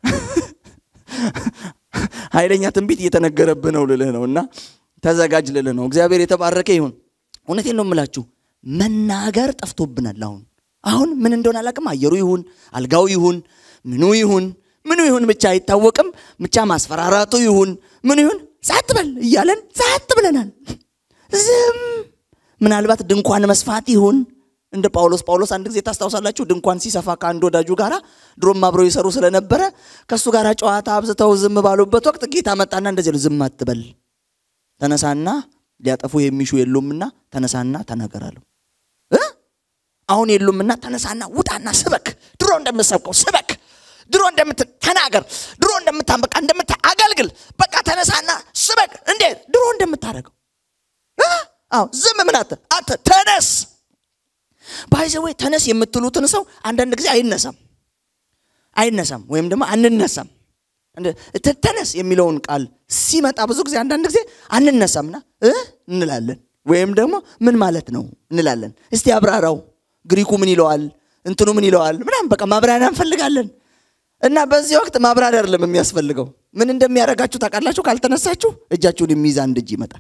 ኃይለኛ ትንቢት እየተነገረብህ ነው ልልህ ነው እና ተዘጋጅ ልልህ ነው እግዚአብሔር የተባረከ ይሁን እውነቴን ነው የምላችሁ መናገር ጠፍቶብናል አሁን አሁን ምን እንደሆነ አላቅም አየሩ ይሁን አልጋው ይሁን ምኑ ይሁን ምኑ ይሁን ብቻ አይታወቅም ብቻ ማስፈራራቱ ይሁን ምኑ ይሁን ጸጥ በል እያለን ጸጥ ብለናል ዝም ምናልባት ድንኳን መስፋት ይሁን እንደ ጳውሎስ ጳውሎስ አንድ ጊዜ ታስታውሳላችሁ ድንኳን ሲሰፋ ከአንድ ወዳጁ ጋር ድሮም አብረው ይሰሩ ስለነበረ ከእሱ ጋር ጨዋታ አብዝተው ዝም ባሉበት ወቅት ጌታ መጣና እንደዚህ ነው ዝም አትበል ተነሳና ሊያጠፉ የሚሹ የሉምና ተነሳና ተናገራለሁ አሁን የሉምና ተነሳና ውጣና ስበክ ድሮ እንደምትሰብከው ስበክ ድሮ እንደምትተናገር ድሮ እንደምታንበቃ እንደምት አገልግል በቃ ተነሳና ስበክ እንዴት ድሮ እንደምታደርገው አዎ ዝም ምን አተ አተ ተነስ ባይዘወይ ተነስ የምትሉትን ሰው አንዳንድ ጊዜ አይነሳም አይነሳም ወይም ደግሞ አንነሳም ተነስ የሚለውን ቃል ሲመጣ ብዙ ጊዜ አንዳንድ ጊዜ አንነሳምና እንላለን ወይም ደግሞ ምን ማለት ነው እንላለን እስቲ አብራራው ግሪኩ ምን ይለዋል እንትኑ ምን ይለዋል ምናምን በቃ ማብራሪያ እንፈልጋለን እና በዚህ ወቅት ማብራሪያ አይደለም የሚያስፈልገው ምን እንደሚያደርጋችሁ ታውቃላችሁ ካልተነሳችሁ እጃችሁን የሚይዝ አንድ እጅ ይመጣል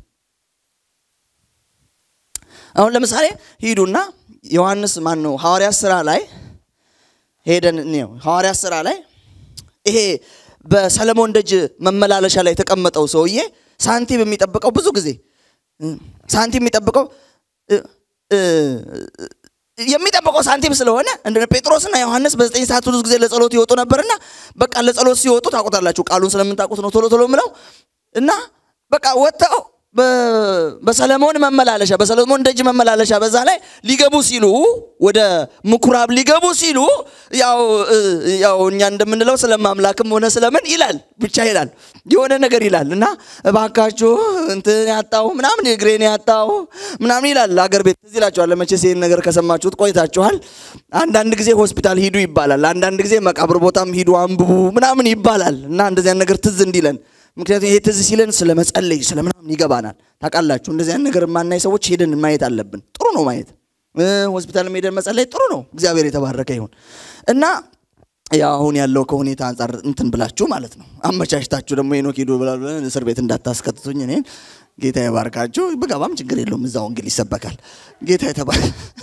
አሁን ለምሳሌ ሂዱና ዮሐንስ ማን ነው ሐዋርያ ስራ ላይ ሄደን ነው ሐዋርያ ስራ ላይ ይሄ በሰለሞን ደጅ መመላለሻ ላይ የተቀመጠው ሰውዬ ሳንቲም የሚጠብቀው ብዙ ጊዜ ሳንቲም የሚጠብቀው የሚጠብቀው ሳንቲም ስለሆነ እንደ ጴጥሮስና ዮሐንስ በዘጠኝ ሰዓት ብዙ ጊዜ ለጸሎት ይወጡ ነበርና በቃ ለጸሎት ሲወጡ ታውቁታላችሁ ቃሉን ስለምታውቁት ነው ቶሎ ቶሎ ምለው እና በቃ ወጥተው በሰለሞን መመላለሻ በሰለሞን ደጅ መመላለሻ በዛ ላይ ሊገቡ ሲሉ ወደ ምኩራብ ሊገቡ ሲሉ ያው ያው እኛ እንደምንለው ስለማምላክም ሆነ ስለምን ይላል ብቻ ይላል የሆነ ነገር ይላል እና እባካችሁ እንትን ያጣው ምናምን እግሬን ያጣው ምናምን ይላል አገር ቤት ትዝ ይላችኋል መቼስ ይህን ነገር ከሰማችሁት ቆይታችኋል አንዳንድ ጊዜ ሆስፒታል ሂዱ ይባላል አንዳንድ ጊዜ መቃብር ቦታም ሂዱ አንብቡ ምናምን ይባላል እና እንደዚያን ነገር ትዝ እንዲለን ምክንያቱም ይሄ ትዝ ሲለን ስለ መጸለይ ስለ ምናምን ይገባናል ታውቃላችሁ እንደዚያን ነገር የማናይ ሰዎች ሄደን ማየት አለብን ጥሩ ነው ማየት ሆስፒታል ሄደን መጸለይ ጥሩ ነው እግዚአብሔር የተባረከ ይሁን እና ያው አሁን ያለው ከሁኔታ አንጻር እንትን ብላችሁ ማለት ነው አመቻችታችሁ ደግሞ ሄኖክ ሂዱ ብለን እስር ቤት እንዳታስከትቱኝ እኔን ጌታ የባርካችሁ ብገባም ችግር የለውም እዛ ወንጌል ይሰበካል ጌታ የተባረ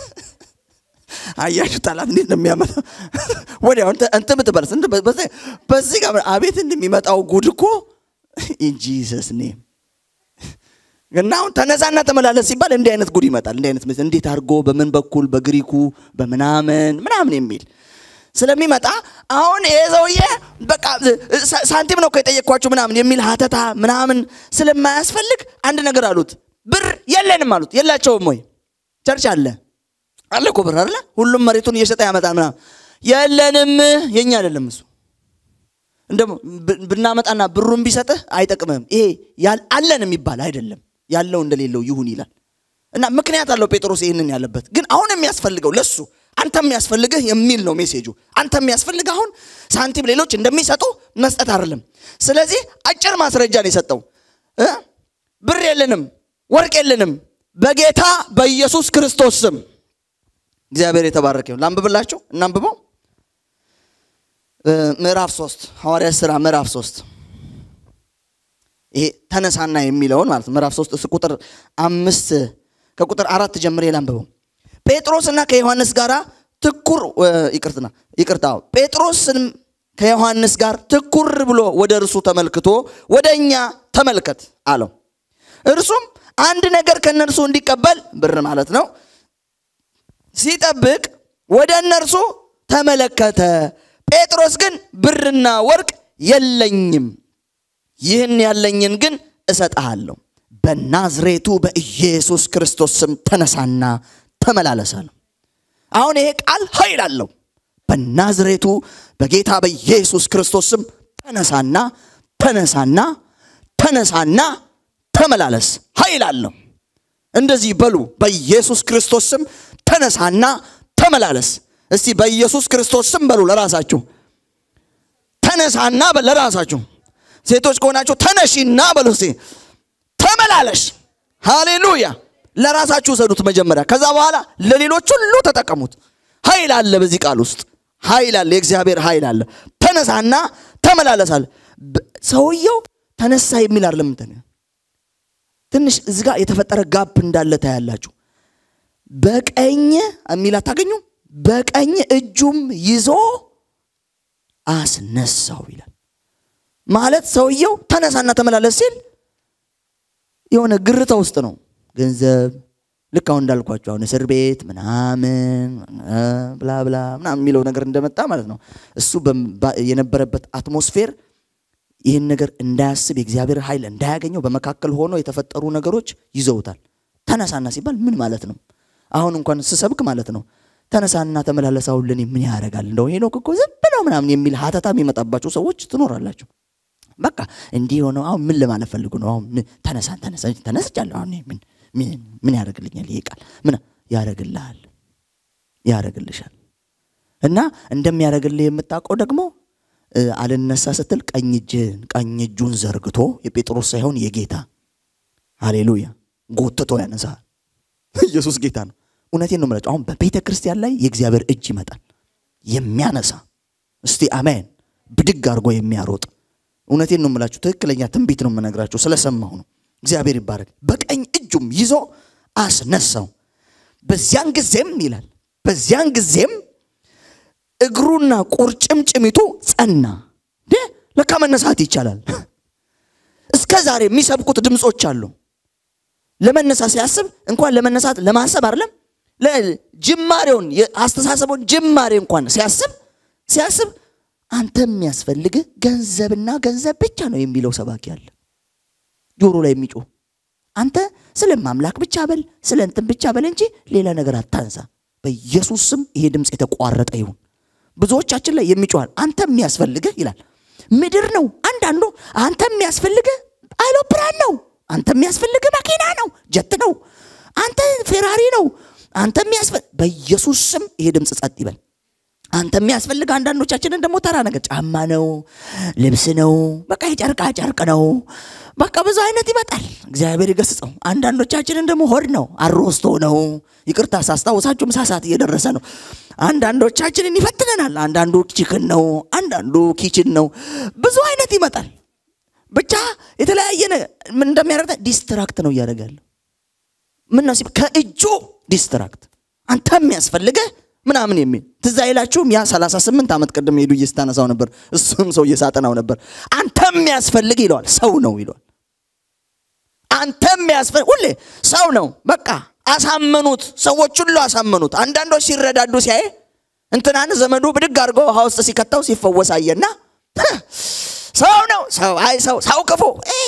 አያችሁ ጠላት እንዴት ነው የሚያመጣ ወዲያው እንትን ብትበልስ በዚህ ጋር አቤት እንደሚመጣው ጉድ እኮ ኢን ጂሰስ ኔም እና አሁን ተነሳና ተመላለስ ሲባል እንዲህ አይነት ጉድ ይመጣል እንዲህ አይነት እንዴት አድርጎ በምን በኩል በግሪኩ በምናምን ምናምን የሚል ስለሚመጣ አሁን ይሄ ሰውዬ በቃ ሳንቲም ነው የጠየቅኳችሁ ምናምን የሚል ሀተታ ምናምን ስለማያስፈልግ አንድ ነገር አሉት ብር የለንም አሉት የላቸውም ወይ ቸርች አለ አለ እኮ ብር አለ ሁሉም መሬቱን እየሸጠ ያመጣል ምናምን የለንም የኛ አይደለም እሱ እንደ ብናመጣና ብሩን ቢሰጥህ አይጠቅምህም ይሄ አለን የሚባል አይደለም ያለው እንደሌለው ይሁን ይላል እና ምክንያት አለው ጴጥሮስ ይህንን ያለበት ግን አሁን የሚያስፈልገው ለሱ አንተ የሚያስፈልግህ የሚል ነው ሜሴጁ አንተ የሚያስፈልግ አሁን ሳንቲም ሌሎች እንደሚሰጡ መስጠት አይደለም ስለዚህ አጭር ማስረጃ ነው የሰጠው ብር የለንም ወርቅ የለንም በጌታ በኢየሱስ ክርስቶስ ስም እግዚአብሔር የተባረከ ይሁን ላንብብላችሁ እናንብበው ምዕራፍ ሶስት ሐዋርያ ስራ ምዕራፍ ሶስት ይሄ ተነሳና የሚለውን ማለት ነው ምዕራፍ ሶስት ቁጥር አምስት ከቁጥር አራት ጀምሬ ላንብበው ጴጥሮስና ከዮሐንስ ጋር ትኩር ይቅርትና ይቅርታ ጴጥሮስንም ከዮሐንስ ጋር ትኩር ብሎ ወደ እርሱ ተመልክቶ ወደ እኛ ተመልከት አለው እርሱም አንድ ነገር ከእነርሱ እንዲቀበል ብር ማለት ነው ሲጠብቅ ወደ እነርሱ ተመለከተ ጴጥሮስ ግን ብርና ወርቅ የለኝም ይህን ያለኝን ግን እሰጥሃለሁ በናዝሬቱ በኢየሱስ ክርስቶስ ስም ተነሳና ተመላለሰ ነው አሁን ይሄ ቃል ኃይል አለው በናዝሬቱ በጌታ በኢየሱስ ክርስቶስ ስም ተነሳና ተነሳና ተነሳና ተመላለስ ኃይል አለው እንደዚህ በሉ በኢየሱስ ክርስቶስ ስም ተነሳና ተመላለስ እስቲ በኢየሱስ ክርስቶስ ስም በሉ ለራሳችሁ ተነሳና ለራሳችሁ ሴቶች ከሆናችሁ ተነሺና በሉ እስቲ ተመላለሽ። ሃሌሉያ። ለራሳችሁ ውሰዱት መጀመሪያ፣ ከዛ በኋላ ለሌሎች ሁሉ ተጠቀሙት። ኃይል አለ በዚህ ቃል ውስጥ ኃይል አለ፣ የእግዚአብሔር ኃይል አለ። ተነሳና ተመላለሳል። ሰውየው ተነሳ የሚል አይደለም እንትን ትንሽ እዚህ ጋር የተፈጠረ ጋፕ እንዳለ ታያላችሁ። በቀኝ የሚል አታገኙም? በቀኝ እጁም ይዞ አስነሳው ይላል። ማለት ሰውየው ተነሳና ተመላለስ ሲል የሆነ ግርታ ውስጥ ነው። ገንዘብ ልክ አሁን እንዳልኳቸው አሁን እስር ቤት ምናምን ብላ ብላ ምናምን የሚለው ነገር እንደመጣ ማለት ነው። እሱ የነበረበት አትሞስፌር ይህን ነገር እንዳያስብ የእግዚአብሔር ኃይል እንዳያገኘው በመካከል ሆኖ የተፈጠሩ ነገሮች ይዘውታል። ተነሳና ሲባል ምን ማለት ነው? አሁን እንኳን ስሰብክ ማለት ነው ተነሳና ተመላለስ አሁን ለእኔ ምን ያደርጋል? እንደው ሄኖክ እኮ ዝም ብለው ምናምን የሚል ሀተታ የሚመጣባቸው ሰዎች ትኖራላችሁ። በቃ እንዲህ የሆነው አሁን ምን ለማለት ፈልጉ ነው? አሁን ተነሳ ተነሳ ተነስቻለሁ። አሁን ምን ምን ያደርግልኛል? ይሄ ቃል ምን ያደርግልሃል? ያደርግልሻል። እና እንደሚያደርግልህ የምታውቀው ደግሞ አልነሳ ስትል ቀኝ እጅህን ቀኝ እጁን ዘርግቶ የጴጥሮስ ሳይሆን የጌታ ሃሌሉያ ጎትቶ ያነሳል። ኢየሱስ ጌታ ነው። እውነቴን ነው የምላቸው። አሁን በቤተ ክርስቲያን ላይ የእግዚአብሔር እጅ ይመጣል የሚያነሳ እስቲ አሜን፣ ብድግ አድርጎ የሚያሮጥ እውነቴን ነው የምላችሁ። ትክክለኛ ትንቢት ነው የምነግራችሁ፣ ስለሰማሁ ነው። እግዚአብሔር ይባረክ። በቀኝ እጁም ይዞ አስነሳው። በዚያን ጊዜም ይላል በዚያን ጊዜም እግሩና ቁርጭምጭሚቱ ጸና። ለካ መነሳት ይቻላል። እስከ ዛሬ የሚሰብኩት ድምፆች አሉ። ለመነሳት ሲያስብ እንኳን ለመነሳት ለማሰብ አይደለም ጅማሬውን የአስተሳሰቡን ጅማሬ እንኳን ሲያስብ ሲያስብ አንተ የሚያስፈልግህ ገንዘብና ገንዘብ ብቻ ነው የሚለው ሰባኪ አለ ጆሮ ላይ የሚጮህ አንተ ስለ ማምላክ ብቻ በል ስለ እንትን ብቻ በል እንጂ ሌላ ነገር አታንሳ በኢየሱስ ስም ይሄ ድምፅ የተቋረጠ ይሁን ብዙዎቻችን ላይ የሚጮሃል አንተ የሚያስፈልግህ ይላል ምድር ነው አንዳንዱ አንተ የሚያስፈልግህ አይሎፕራን ነው አንተ የሚያስፈልግህ መኪና ነው ጀት ነው አንተ ፌራሪ ነው አንተ የሚያስፈልግ በኢየሱስ ስም ይሄ ድምፅ ጸጥ ይበል አንተ የሚያስፈልግ አንዳንዶቻችንን ደግሞ ተራ ነገር ጫማ ነው ልብስ ነው በቃ የጨርቃ ጨርቅ ነው በቃ ብዙ አይነት ይመጣል እግዚአብሔር ይገስጸው አንዳንዶቻችንን ደግሞ ሆድ ነው አሮስቶ ነው ይቅርታ ሳስታውሳችሁ ምሳ ሰዓት እየደረሰ ነው አንዳንዶቻችንን ይፈትነናል አንዳንዱ ቺክን ነው አንዳንዱ ኪችን ነው ብዙ አይነት ይመጣል ብቻ የተለያየ ምን እንደሚያደርግ ዲስትራክት ነው እያደረጋለሁ ምን ነው ከእጁ ዲስትራክት አንተ የሚያስፈልገህ ምናምን የሚል ትዝ አይላችሁም? ያ 38 ዓመት ቅድም ሄዱ እየስታነሳው ነበር። እሱም ሰው እየሳጠናው ነበር። አንተ የሚያስፈልግ ይለዋል፣ ሰው ነው ይለዋል። አንተ የሚያስፈልግ ሁሌ ሰው ነው። በቃ አሳመኑት፣ ሰዎች ሁሉ አሳመኑት። አንዳንዶች ሲረዳዱ ሲያይ እንትናን ዘመዱ ብድግ አድርጎ ውሃ ውስጥ ሲከተው ሲፈወስ አየና ሰው ነው ሰው አይ ሰው ሰው ክፉ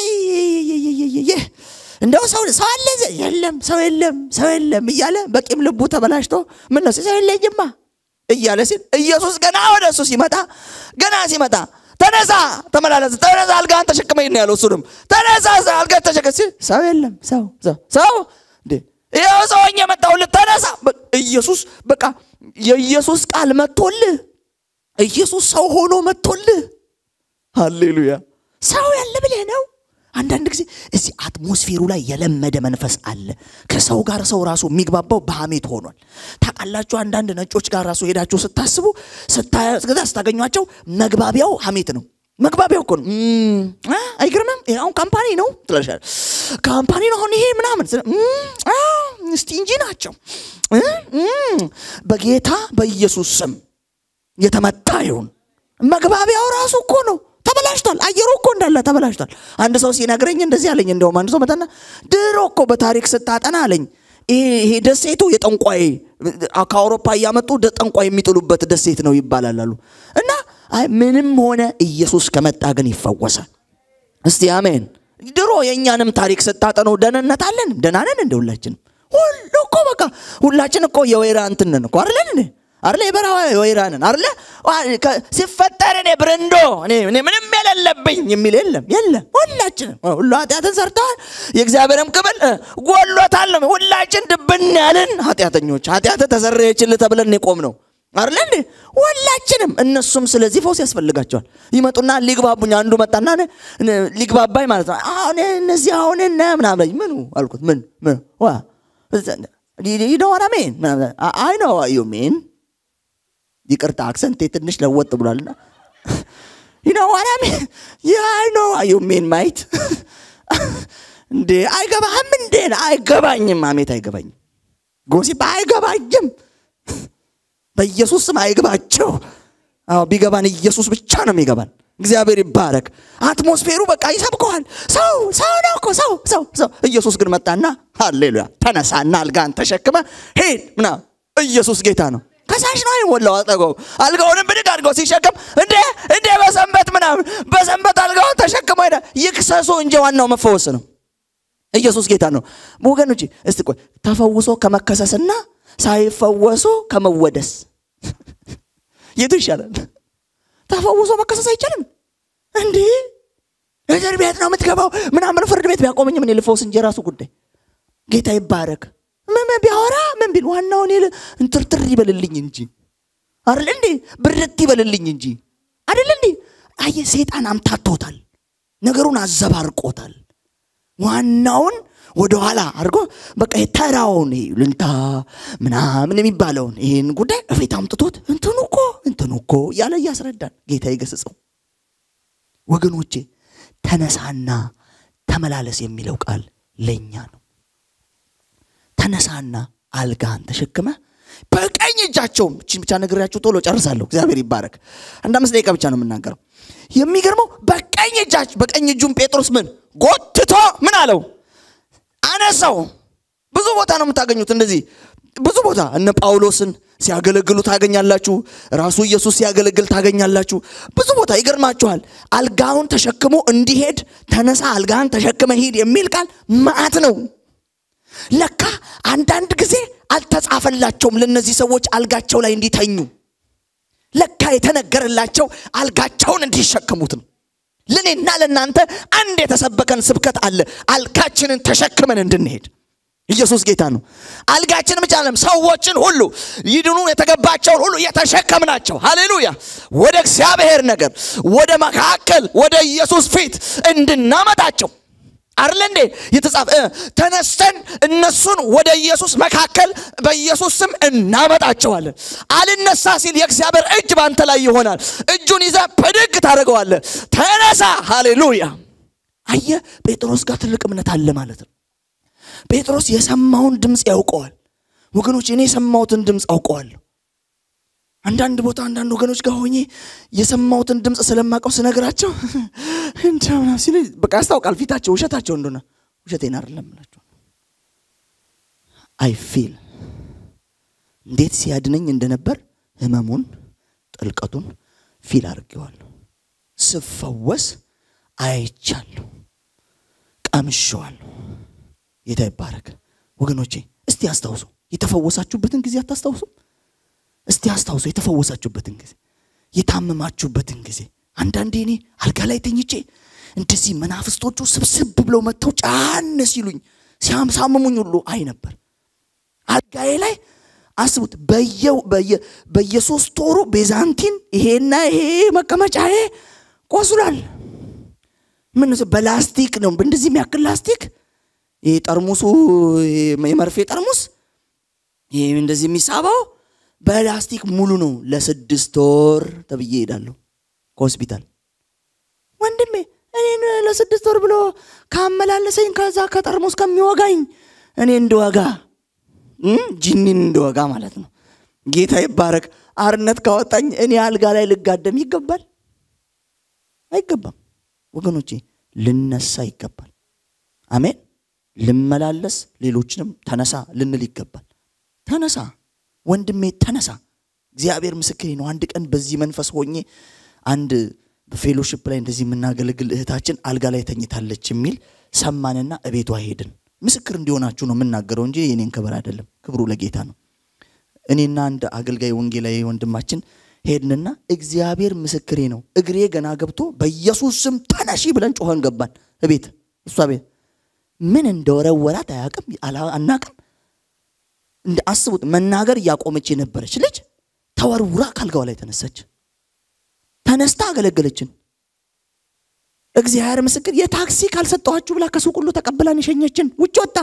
እንደው ሰው ሰው አለ የለም ሰው የለም ሰው የለም እያለ በቂም ልቡ ተበላሽቶ ምን ነው ሰው የለኝማ እያለ ሲል ኢየሱስ ገና ወደ እሱ ሲመጣ ገና ሲመጣ ተነሳ ተመላለስ ተነሳ አልጋህን ተሸክመኝ ነው ያለው እሱንም ተነሳ አልጋህን ተሸከም ሲል ሰው የለም ሰው ሰው ሰው እንዴ ይኸው ሰውኝ የመጣሁልህ ተነሳ ኢየሱስ በቃ የኢየሱስ ቃል መጥቶልህ ኢየሱስ ሰው ሆኖ መጥቶልህ ሃሌሉያ ሰው ያለ ብለህ ነው አንዳንድ ጊዜ እዚህ አትሞስፌሩ ላይ የለመደ መንፈስ አለ ከሰው ጋር ሰው ራሱ የሚግባባው በሐሜት ሆኗል ታውቃላችሁ አንዳንድ ነጮች ጋር ራሱ ሄዳችሁ ስታስቡ ስታገኟቸው መግባቢያው ሐሜት ነው መግባቢያው እኮ ነው አይገርምም አሁን ካምፓኒ ነው ትለሻል ካምፓኒ ነው አሁን ይሄ ምናምን እስቲ እንጂ ናቸው በጌታ በኢየሱስ ስም የተመታ ይሁን መግባቢያው ራሱ እኮ ነው ተበላሽቷል አየሩ እኮ እንዳለ ተበላሽቷል አንድ ሰው ሲነግረኝ እንደዚህ አለኝ እንደውም አንድ ሰው መጣና ድሮ እኮ በታሪክ ስታጠና አለኝ ይሄ ደሴቱ የጠንቋይ ከአውሮፓ እያመጡ ጠንቋይ የሚጥሉበት ደሴት ነው ይባላል አሉ እና ምንም ሆነ ኢየሱስ ከመጣ ግን ይፈወሳል እስቲ አሜን ድሮ የእኛንም ታሪክ ስታጠኑ ደህንነት አለን ደናነን እንደ ሁላችንም ሁሉ እኮ በቃ ሁላችን እኮ የወይራ እንትንን እኮ አይደለን አርለ የበረሃ ወይራንን አርለ ሲፈጠር እኔ ብርንዶ እኔ ምንም የሌለብኝ የሚል የለም የለም ሁላችንም ሁሉ ኃጢአትን ሰርተዋል የእግዚአብሔርም ክብል ጎሎታል ሁላችን ድብን ያልን ኃጢአተኞች ኃጢአት ተሰረየችል ተብለን የቆም ነው አይደለ እንዴ? ሁላችንም እነሱም ስለዚህ ፈውስ ያስፈልጋቸዋል። ይመጡና ሊግባቡኝ አንዱ መጣና ነ- ነ- ሊግባባኝ ማለት ነው። አሁን እነዚህ አሁን እነ ምናምን አለኝ። ምኑ አልኩት። ምን ምን ዋ ይነዋራ ሜን አይ ነው ዩ ሜን ይቅርታ አክሰንቴ ትንሽ ለወጥ ብሏልና ይነዋራ ሜን አይ ነው ዩ ሜን ማይት እንዴ አይገባህም እንዴ አይገባኝም አሜት አይገባኝም ጎሲፕ አይገባኝም በኢየሱስ ስም አይግባቸው። አዎ ቢገባን ኢየሱስ ብቻ ነው የሚገባን። እግዚአብሔር ይባረክ። አትሞስፌሩ በቃ ይሰብከዋል። ሰው ሰው ነው እኮ ሰው ሰው ሰው። ኢየሱስ ግን መጣና ሃሌሉያ ተነሳና አልጋን ተሸክመ ሄድ ምና ኢየሱስ ጌታ ነው። ከሳሽ ነው አይሞላው አጠገቡ አልጋውንም ብድግ አድርገው ሲሸከም እንዴ እንዴ በሰንበት ምናምን በሰንበት አልጋውን ተሸክሞ ሄደ። ይክሰሱ እንጂ ዋናው መፈወስ ነው። ኢየሱስ ጌታ ነው። ወገኖች እስቲ ቆይ ተፈውሶ ከመከሰስና ሳይፈወሱ ከመወደስ የቱ ይሻላል? ተፈውሶ መከሰስ አይቻልም እንዴ? እስር ቤት ነው የምትገባው ምናምን ፍርድ ቤት ቢያቆመኝ ምን ልፈውስ እንጂ የራሱ ጉዳይ። ጌታ ይባረክ። ምን ቢያወራ ምን ቢል ዋናውን ይል እንትርትር ይበልልኝ እንጂ አይደል እንዴ? ብርት ይበልልኝ እንጂ አይደል እንዴ? አየ ሰይጣን አምታቶታል፣ ነገሩን አዘባርቆታል። ዋናውን ወደ ኋላ አድርጎ በቃ የተራውን ልንታ ምናምን የሚባለውን ይህን ጉዳይ እፊት አምጥቶት እንትኑ እኮ እንትኑ እኮ እያለ እያስረዳን ጌታ ይገስጸው። ወገኖቼ ተነሳና ተመላለስ የሚለው ቃል ለእኛ ነው። ተነሳና አልጋን ተሸክመ በቀኝ እጃቸውም እችን ብቻ ነግሬያችሁ ቶሎ ጨርሳለሁ። እግዚአብሔር ይባረክ። አንድ አምስት ደቂቃ ብቻ ነው የምናገረው። የሚገርመው በቀኝ እጃች በቀኝ እጁም ጴጥሮስ ምን ጎትቶ ምን አለው አነሳው። ብዙ ቦታ ነው የምታገኙት እንደዚህ ብዙ ቦታ እነ ጳውሎስን ሲያገለግሉ ታገኛላችሁ። ራሱ ኢየሱስ ሲያገለግል ታገኛላችሁ። ብዙ ቦታ ይገርማችኋል። አልጋውን ተሸክሞ እንዲሄድ ተነሳ፣ አልጋን ተሸክመ ሂድ የሚል ቃል መዓት ነው። ለካ አንዳንድ ጊዜ አልተጻፈላቸውም ለእነዚህ ሰዎች አልጋቸው ላይ እንዲተኙ። ለካ የተነገረላቸው አልጋቸውን እንዲሸከሙት ነው። ለእኔና ለእናንተ አንድ የተሰበከን ስብከት አለ። አልጋችንን ተሸክመን እንድንሄድ ኢየሱስ ጌታ ነው። አልጋችን ብቻ አለም ሰዎችን ሁሉ ይድኑ የተገባቸውን ሁሉ የተሸከምናቸው ሃሌሉያ፣ ወደ እግዚአብሔር ነገር ወደ መካከል ወደ ኢየሱስ ፊት እንድናመጣቸው አርለ እንዴ የተጻፈ ተነስተን እነሱን ወደ ኢየሱስ መካከል በኢየሱስ ስም እናመጣቸዋለን። አልነሳ ሲል የእግዚአብሔር እጅ ባንተ ላይ ይሆናል። እጁን ይዘ ብድግ ታደርገዋለ። ተነሳ። ሃሌሉያ። አየ ጴጥሮስ ጋር ትልቅ እምነት አለ ማለት ነው። ጴጥሮስ የሰማውን ድምፅ ያውቀዋል። ወገኖች እኔ የሰማሁትን ድምፅ አውቀዋለሁ። አንዳንድ ቦታ አንዳንድ ወገኖች ጋር ሆኜ የሰማሁትን ድምፅ ስለማውቀው ስነግራቸው እንደምና ሲል በቃ ያስታውቃል ፊታቸው ውሸታቸው እንደሆነ ውሸቴን አይደለም እላቸው አይ ፊል እንዴት ሲያድነኝ እንደነበር ህመሙን ጥልቀቱን ፊል አድርጌዋለሁ ስፈወስ አይቻለሁ ቀምሼዋለሁ ጌታ ይባረክ ወገኖቼ እስቲ አስታውሱ የተፈወሳችሁበትን ጊዜ አታስታውሱም እስቲ አስታውሱ የተፈወሳችሁበትን ጊዜ የታመማችሁበትን ጊዜ አንዳንዴ እኔ አልጋ ላይ ተኝቼ እንደዚህ መናፍስቶቹ ስብስብ ብለው መጥተው ጫን ሲሉኝ ሲያምሳምሙኝ ሁሉ አይ ነበር አልጋዬ ላይ አስቡት በየሶስት ወሩ ቤዛንቲን ይሄና ይሄ መቀመጫዬ ቆስሏል ምን በላስቲክ ነው እንደዚህ የሚያክል ላስቲክ ይሄ ጠርሙሱ የመርፌ ጠርሙስ ይሄ እንደዚህ የሚሳባው በላስቲክ ሙሉ ነው። ለስድስት ወር ተብዬ ሄዳለሁ ከሆስፒታል። ወንድሜ እኔን ለስድስት ወር ብሎ ካመላለሰኝ ከዛ ከጠርሙስ ከሚወጋኝ እኔ እንደወጋ ጂኒን እንደወጋ ማለት ነው። ጌታ ይባረክ። አርነት ካወጣኝ እኔ አልጋ ላይ ልጋደም ይገባል? አይገባም ወገኖቼ፣ ልነሳ ይገባል። አሜን። ልመላለስ፣ ሌሎችንም ተነሳ ልንል ይገባል። ተነሳ ወንድሜ ተነሳ። እግዚአብሔር ምስክሬ ነው። አንድ ቀን በዚህ መንፈስ ሆኜ አንድ በፌሎሽፕ ላይ እንደዚህ የምናገለግል እህታችን አልጋ ላይ ተኝታለች የሚል ሰማንና እቤቷ ሄድን። ምስክር እንዲሆናችሁ ነው የምናገረው እንጂ የኔን ክብር አይደለም። ክብሩ ለጌታ ነው። እኔና አንድ አገልጋይ ወንጌላዊ ወንድማችን ሄድንና እግዚአብሔር ምስክሬ ነው እግሬ ገና ገብቶ በኢየሱስ ስም ተነሺ ብለን ጮኸን ገባን እቤት እሷ ቤት ምን እንደወረወራት አያውቅም አናቅም እንደ አስቡት መናገር እያቆመች የነበረች ልጅ ተወርውራ ካልጋዋ ላይ ተነሳች። ተነስታ አገለገለችን። እግዚአብሔር ምስክር የታክሲ ካልሰጠኋችሁ ብላ ከሱቅ ሁሉ ተቀብላን የሸኘችን ውጭ ወጣ።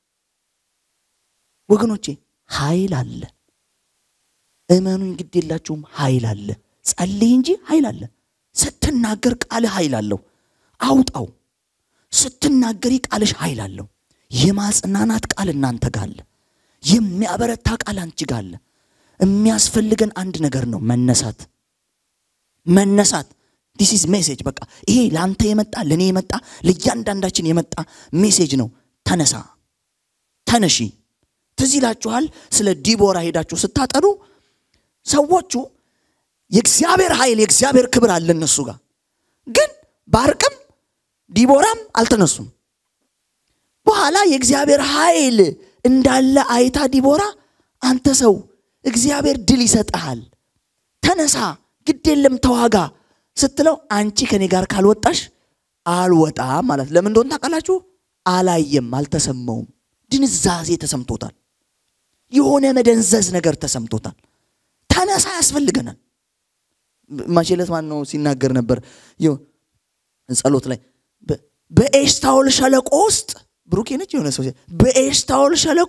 ወገኖቼ ኃይል አለ። እመኑኝ፣ ግድ የላችሁም። ኃይል አለ። ጸልይ እንጂ ኃይል አለ። ስትናገር ቃልህ ኃይል አለው። አውጣው። ስትናገሪ ቃልሽ ኃይል አለው። የማጽናናት ቃል እናንተ ጋር አለ። የሚያበረታ ቃል አንቺ ጋር አለ። የሚያስፈልገን አንድ ነገር ነው፣ መነሳት መነሳት ዲስ ኢዝ ሜሴጅ። በቃ ይሄ ለአንተ የመጣ ለእኔ የመጣ ለእያንዳንዳችን የመጣ ሜሴጅ ነው። ተነሳ፣ ተነሺ። ትዝ ይላችኋል ስለ ዲቦራ ሄዳችሁ ስታጠኑ ሰዎቹ የእግዚአብሔር ኃይል የእግዚአብሔር ክብር አለ እነሱ ጋር ግን ባርቅም ዲቦራም አልተነሱም። በኋላ የእግዚአብሔር ኃይል እንዳለ አይታ ዲቦራ አንተ ሰው እግዚአብሔር ድል ይሰጥሃል፣ ተነሳ፣ ግድ የለም ተዋጋ ስትለው አንቺ ከኔ ጋር ካልወጣሽ አልወጣም ማለት ለምን እንደሆነ ታውቃላችሁ? አላየም፣ አልተሰማውም። ድንዛዜ ተሰምቶታል። የሆነ መደንዘዝ ነገር ተሰምቶታል። ተነሳ ያስፈልገናል። ማቼለት ማን ነው ሲናገር ነበር ጸሎት ላይ በኤሽታውል ሸለቆ ውስጥ ብሩኬ ነች የሆነ ሰው በኤሽታውል ሸለቆ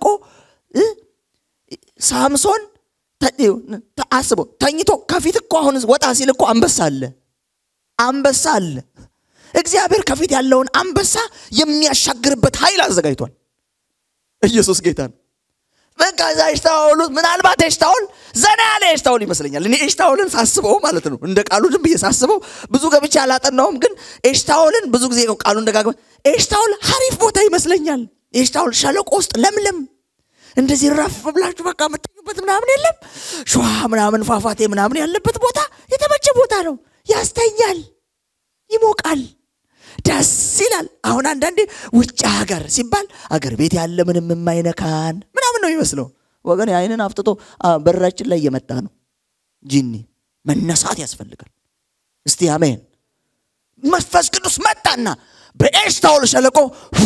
ሳምሶን አስበው ተኝቶ ከፊት እኮ አሁን ወጣ ሲል እኮ አንበሳ አለ አንበሳ አለ እግዚአብሔር ከፊት ያለውን አንበሳ የሚያሻግርበት ኃይል አዘጋጅቷል ኢየሱስ ጌታ ነው በቃ እዛ ኤሽታውሉ ምናልባት ኤሽታውል ዘና ያለ ኤሽታውል ይመስለኛል እኔ ኤሽታውልን ሳስበው ማለት ነው እንደ ቃሉ ዝም ብዬ ሳስበው ብዙ ገብቼ አላጠናውም ግን ኤሽታውልን ብዙ ጊዜ ቃሉ እንደጋግመ ኤሽታውል ሀሪፍ ቦታ ይመስለኛል ኤሽታውል ሸለቆ ውስጥ ለምለም እንደዚህ ረፍ ብላችሁ በቃ የምትኙበት ምናምን የለም ሸዋ ምናምን ፏፏቴ ምናምን ያለበት ቦታ የተመቸ ቦታ ነው ያስተኛል ይሞቃል ደስ ይላል አሁን አንዳንዴ ውጭ ሀገር ሲባል አገር ቤት ያለ ምንም የማይነካን ምናምን ነው ይመስለው ወገን አይንን አፍጥጦ በራችን ላይ እየመጣ ነው ጂኒ መነሳት ያስፈልጋል እስቲ አሜን መንፈስ ቅዱስ መጣና በኤሽታውል ሸለቆ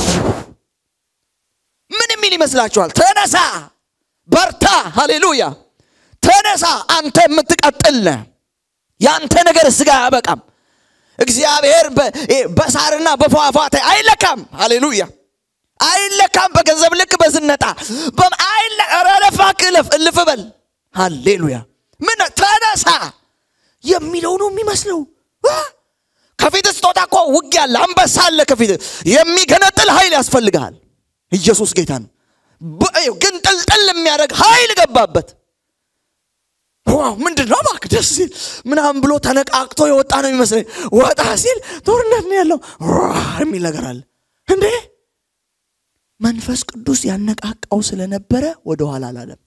ምን የሚል ይመስላችኋል ተነሳ በርታ ሃሌሉያ ተነሳ አንተ የምትቀጥል የአንተ ነገር ስጋ አያበቃም እግዚአብሔር በሳርና በፏፏቴ አይለካም ሃሌሉያ አይለካም በገንዘብ ልክ በዝነጣ ረለፋክ እልፍ እልፍ በል ሃሌሉያ ምን ተነሳ የሚለው ነው የሚመስለው ከፊት ስትወጣ እኮ ውጊያ አለ አንበሳ አለ ከፊት የሚገነጥል ኃይል ያስፈልግሃል ኢየሱስ ጌታ ነው ግን ጥልጥል የሚያደርግ ኃይል ገባበት ዋው ምንድን ነው እባክህ ደስ ሲል ምናምን ብሎ ተነቃቅቶ የወጣ ነው የሚመስለኝ ወጣ ሲል ጦርነት ነው ያለው የሚል ነገር አለ እንዴ መንፈስ ቅዱስ ያነቃቃው ስለነበረ ወደኋላ አላለም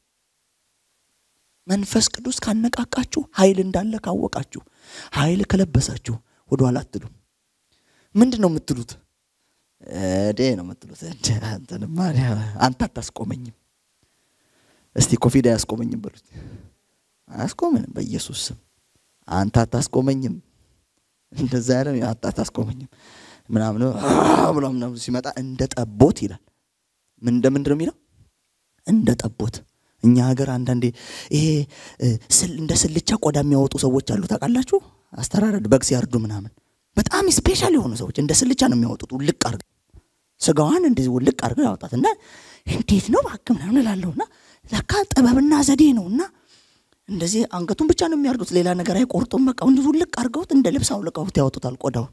መንፈስ ቅዱስ ካነቃቃችሁ ኃይል እንዳለ ካወቃችሁ ኃይል ከለበሳችሁ ወደኋላ አትሉ ምንድን ነው የምትሉት እዴ ነው የምትሉት አንተ አታስቆመኝም እስቲ ኮፊድ አያስቆመኝም በሉት አያስቆምንም በኢየሱስ ስም አንተ አታስቆመኝም እንደዛ ያለ አንተ አታስቆመኝም ምናምን ብሎ ምናምን ሲመጣ እንደ ጠቦት ይላል ምን እንደምንድን ነው የሚለው እንደ ጠቦት እኛ ሀገር አንዳንዴ ይሄ እንደ ስልቻ ቆዳ የሚያወጡ ሰዎች አሉ ታውቃላችሁ አስተራረድ በግ ሲያርዱ ምናምን በጣም ስፔሻል የሆኑ ሰዎች እንደ ስልቻ ነው የሚያወጡት ውልቅ አርገው ስጋዋን እንደዚህ ውልቅ አርገው ያወጣት እና እንዴት ነው ባክ ምናምን እላለሁና ለካ ጥበብና ዘዴ ነው እና እንደዚህ አንገቱን ብቻ ነው የሚያርዱት ሌላ ነገር አይቆርጡም በቃ እንደዚ ውልቅ አርገውት እንደ ልብስ አውልቀውት ያወጡታል ቆዳውን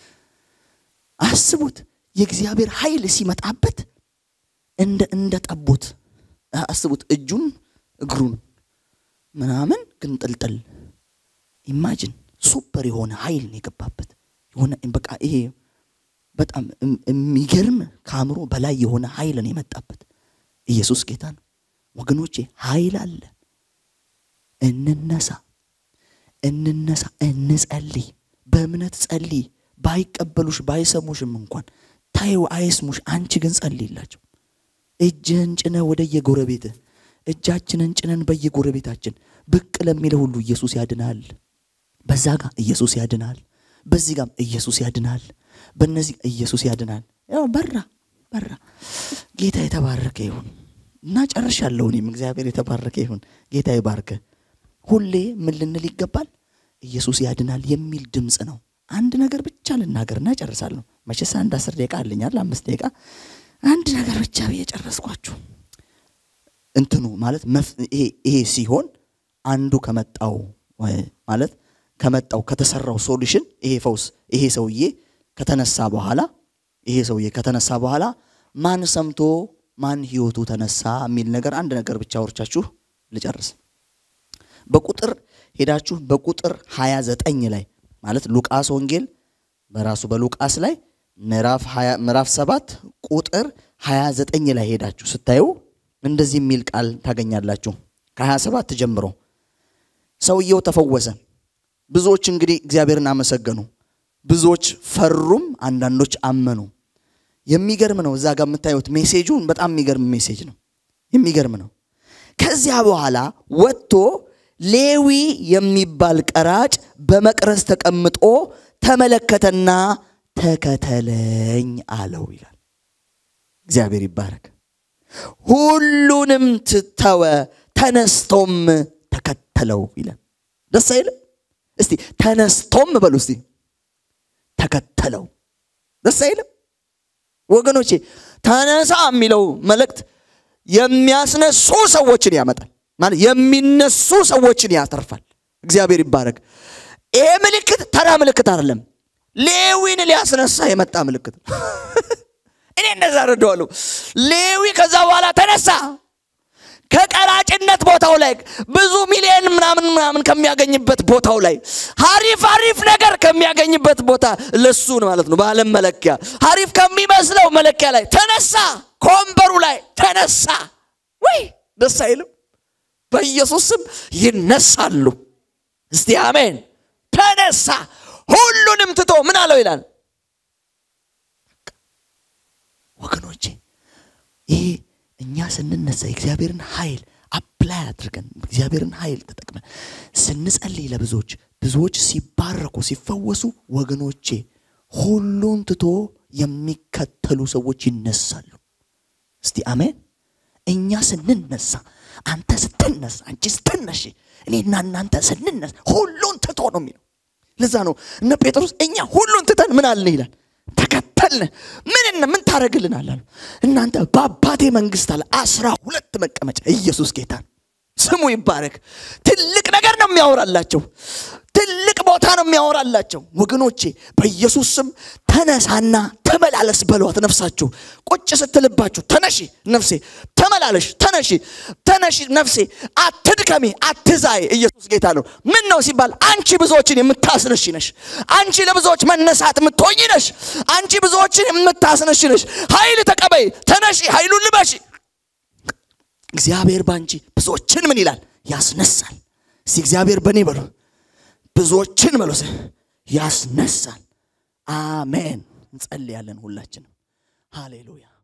አስቡት የእግዚአብሔር ኃይል ሲመጣበት እንደ እንደ ጠቦት አስቡት እጁን እግሩን ምናምን ግን ጥልጥል ኢማጅን ሱፐር የሆነ ኃይል ነው የገባበት የሆነ በቃ ይሄ በጣም የሚገርም ከአእምሮ በላይ የሆነ ኃይል ነው የመጣበት ኢየሱስ ጌታ ነው ወገኖቼ ኃይል አለ እንነሳ እንነሳ እንጸልይ በእምነት ጸልይ ባይቀበሉሽ ባይሰሙሽም እንኳን ታዩ አይስሙሽ አንቺ ግን ጸልይላቸው እጅህን ጭነ ወደ የጎረቤትህ እጃችንን ጭነን በየጎረቤታችን ብቅ ለሚለ ሁሉ ኢየሱስ ያድናል በዛ ጋር ኢየሱስ ያድናል በዚህ ጋም ኢየሱስ ያድናል በእነዚህ ኢየሱስ ያድናል ያው በራ በራ ጌታ የተባረከ ይሁን እና ጨርሻለሁ እኔም እግዚአብሔር የተባረከ ይሁን ጌታ ይባርከ ሁሌ ምን ልንል ይገባል? ኢየሱስ ያድናል የሚል ድምፅ ነው። አንድ ነገር ብቻ ልናገርና እጨርሳለሁ። መቼስ አንድ አስር ደቂቃ አለኛል፣ አምስት ደቂቃ አንድ ነገር ብቻ ብዬ ጨረስኳችሁ። እንትኑ ማለት ይሄ ሲሆን አንዱ ከመጣው ማለት ከመጣው ከተሰራው ሶሉሽን ይሄ ፈውስ ይሄ ሰውዬ ከተነሳ በኋላ ይሄ ሰውዬ ከተነሳ በኋላ ማን ሰምቶ ማን ህይወቱ ተነሳ የሚል ነገር አንድ ነገር ብቻ አውርቻችሁ ልጨርስ። በቁጥር ሄዳችሁ በቁጥር 29 ላይ ማለት ሉቃስ ወንጌል በራሱ በሉቃስ ላይ ምዕራፍ 7 ቁጥር 29 ላይ ሄዳችሁ ስታዩ እንደዚህ የሚል ቃል ታገኛላችሁ። ከ27 ጀምሮ ሰውየው ተፈወሰ። ብዙዎች እንግዲህ እግዚአብሔርን አመሰገኑ፣ ብዙዎች ፈሩም፣ አንዳንዶች አመኑ። የሚገርም ነው። እዛ ጋር የምታዩት ሜሴጁን በጣም የሚገርም ሜሴጅ ነው። የሚገርም ነው። ከዚያ በኋላ ወጥቶ ሌዊ የሚባል ቀራጭ በመቅረዝ ተቀምጦ ተመለከተና ተከተለኝ አለው ይላል። እግዚአብሔር ይባረክ። ሁሉንም ትተወ ተነስቶም ተከተለው ይላል። ደስ አይልም? እስቲ ተነስቶም በሉ እስቲ ተከተለው። ደስ አይልም? ወገኖቼ ተነሳ የሚለው መልእክት የሚያስነሱ ሰዎችን ያመጣል። ማለት የሚነሱ ሰዎችን ያተርፋል። እግዚአብሔር ይባረክ። ይሄ ምልክት ተራ ምልክት አይደለም። ሌዊን ሊያስነሳ የመጣ ምልክት ነው። እኔ እንደዛ ረዳዋለሁ። ሌዊ ከዛ በኋላ ተነሳ። ከቀራጭነት ቦታው ላይ ብዙ ሚሊዮን ምናምን ምናምን ከሚያገኝበት ቦታው ላይ ሀሪፍ ሀሪፍ ነገር ከሚያገኝበት ቦታ ለሱ ማለት ነው። በዓለም መለኪያ ሀሪፍ ከሚመስለው መለኪያ ላይ ተነሳ። ከወንበሩ ላይ ተነሳ። ወይ ደስ አይልም? በኢየሱስ ስም ይነሳሉ። እስቲ አሜን። ተነሳ። ሁሉንም ትቶ ምን አለው ይላል ወገኖቼ ይሄ እኛ ስንነሳ የእግዚአብሔርን ኃይል አፕላይ አድርገን እግዚአብሔርን ኃይል ተጠቅመን ስንጸልይ ለብዙዎች ብዙዎች ሲባረኩ ሲፈወሱ፣ ወገኖቼ ሁሉን ትቶ የሚከተሉ ሰዎች ይነሳሉ። እስቲ አሜን። እኛ ስንነሳ፣ አንተ ስትነሳ፣ አንቺ ስትነሽ፣ እኔና እናንተ ስንነሳ ሁሉን ትቶ ነው የሚለው። ለዛ ነው እነ ጴጥሮስ እኛ ሁሉን ትተን ምን አልን ይላል ተከተልን። ምን ምን ታደርግልናል አሉ። እናንተ በአባቴ መንግስት አለ አስራ ሁለት መቀመጫ። ኢየሱስ ጌታ ስሙ ይባረክ። ትልቅ ነገር ነው የሚያወራላቸው። ትልቅ ቦታ ነው የሚያወራላቸው። ወገኖቼ በኢየሱስ ስም ተነሳና ተመላለስ በሏት። ነፍሳችሁ ቁጭ ስትልባችሁ ተነሺ ነፍሴ ተመላለሽ፣ ተነሺ ተነሺ ነፍሴ፣ አትድከሚ፣ አትዛይ። ኢየሱስ ጌታ ነው። ምን ነው ሲባል አንቺ ብዙዎችን የምታስነሽ ነሽ። አንቺ ለብዙዎች መነሳት የምትሆኝ ነሽ። አንቺ ብዙዎችን የምታስነሽ ነሽ። ኃይል ተቀበይ፣ ተነሺ፣ ኃይሉን ልበሺ። እግዚአብሔር ባንቺ ብዙዎችን ምን ይላል? ያስነሳል። እስቲ እግዚአብሔር በእኔ በሉ ብዙዎችን በሉስ ያስነሳል። አሜን። እንጸልያለን ሁላችንም። ሃሌሉያ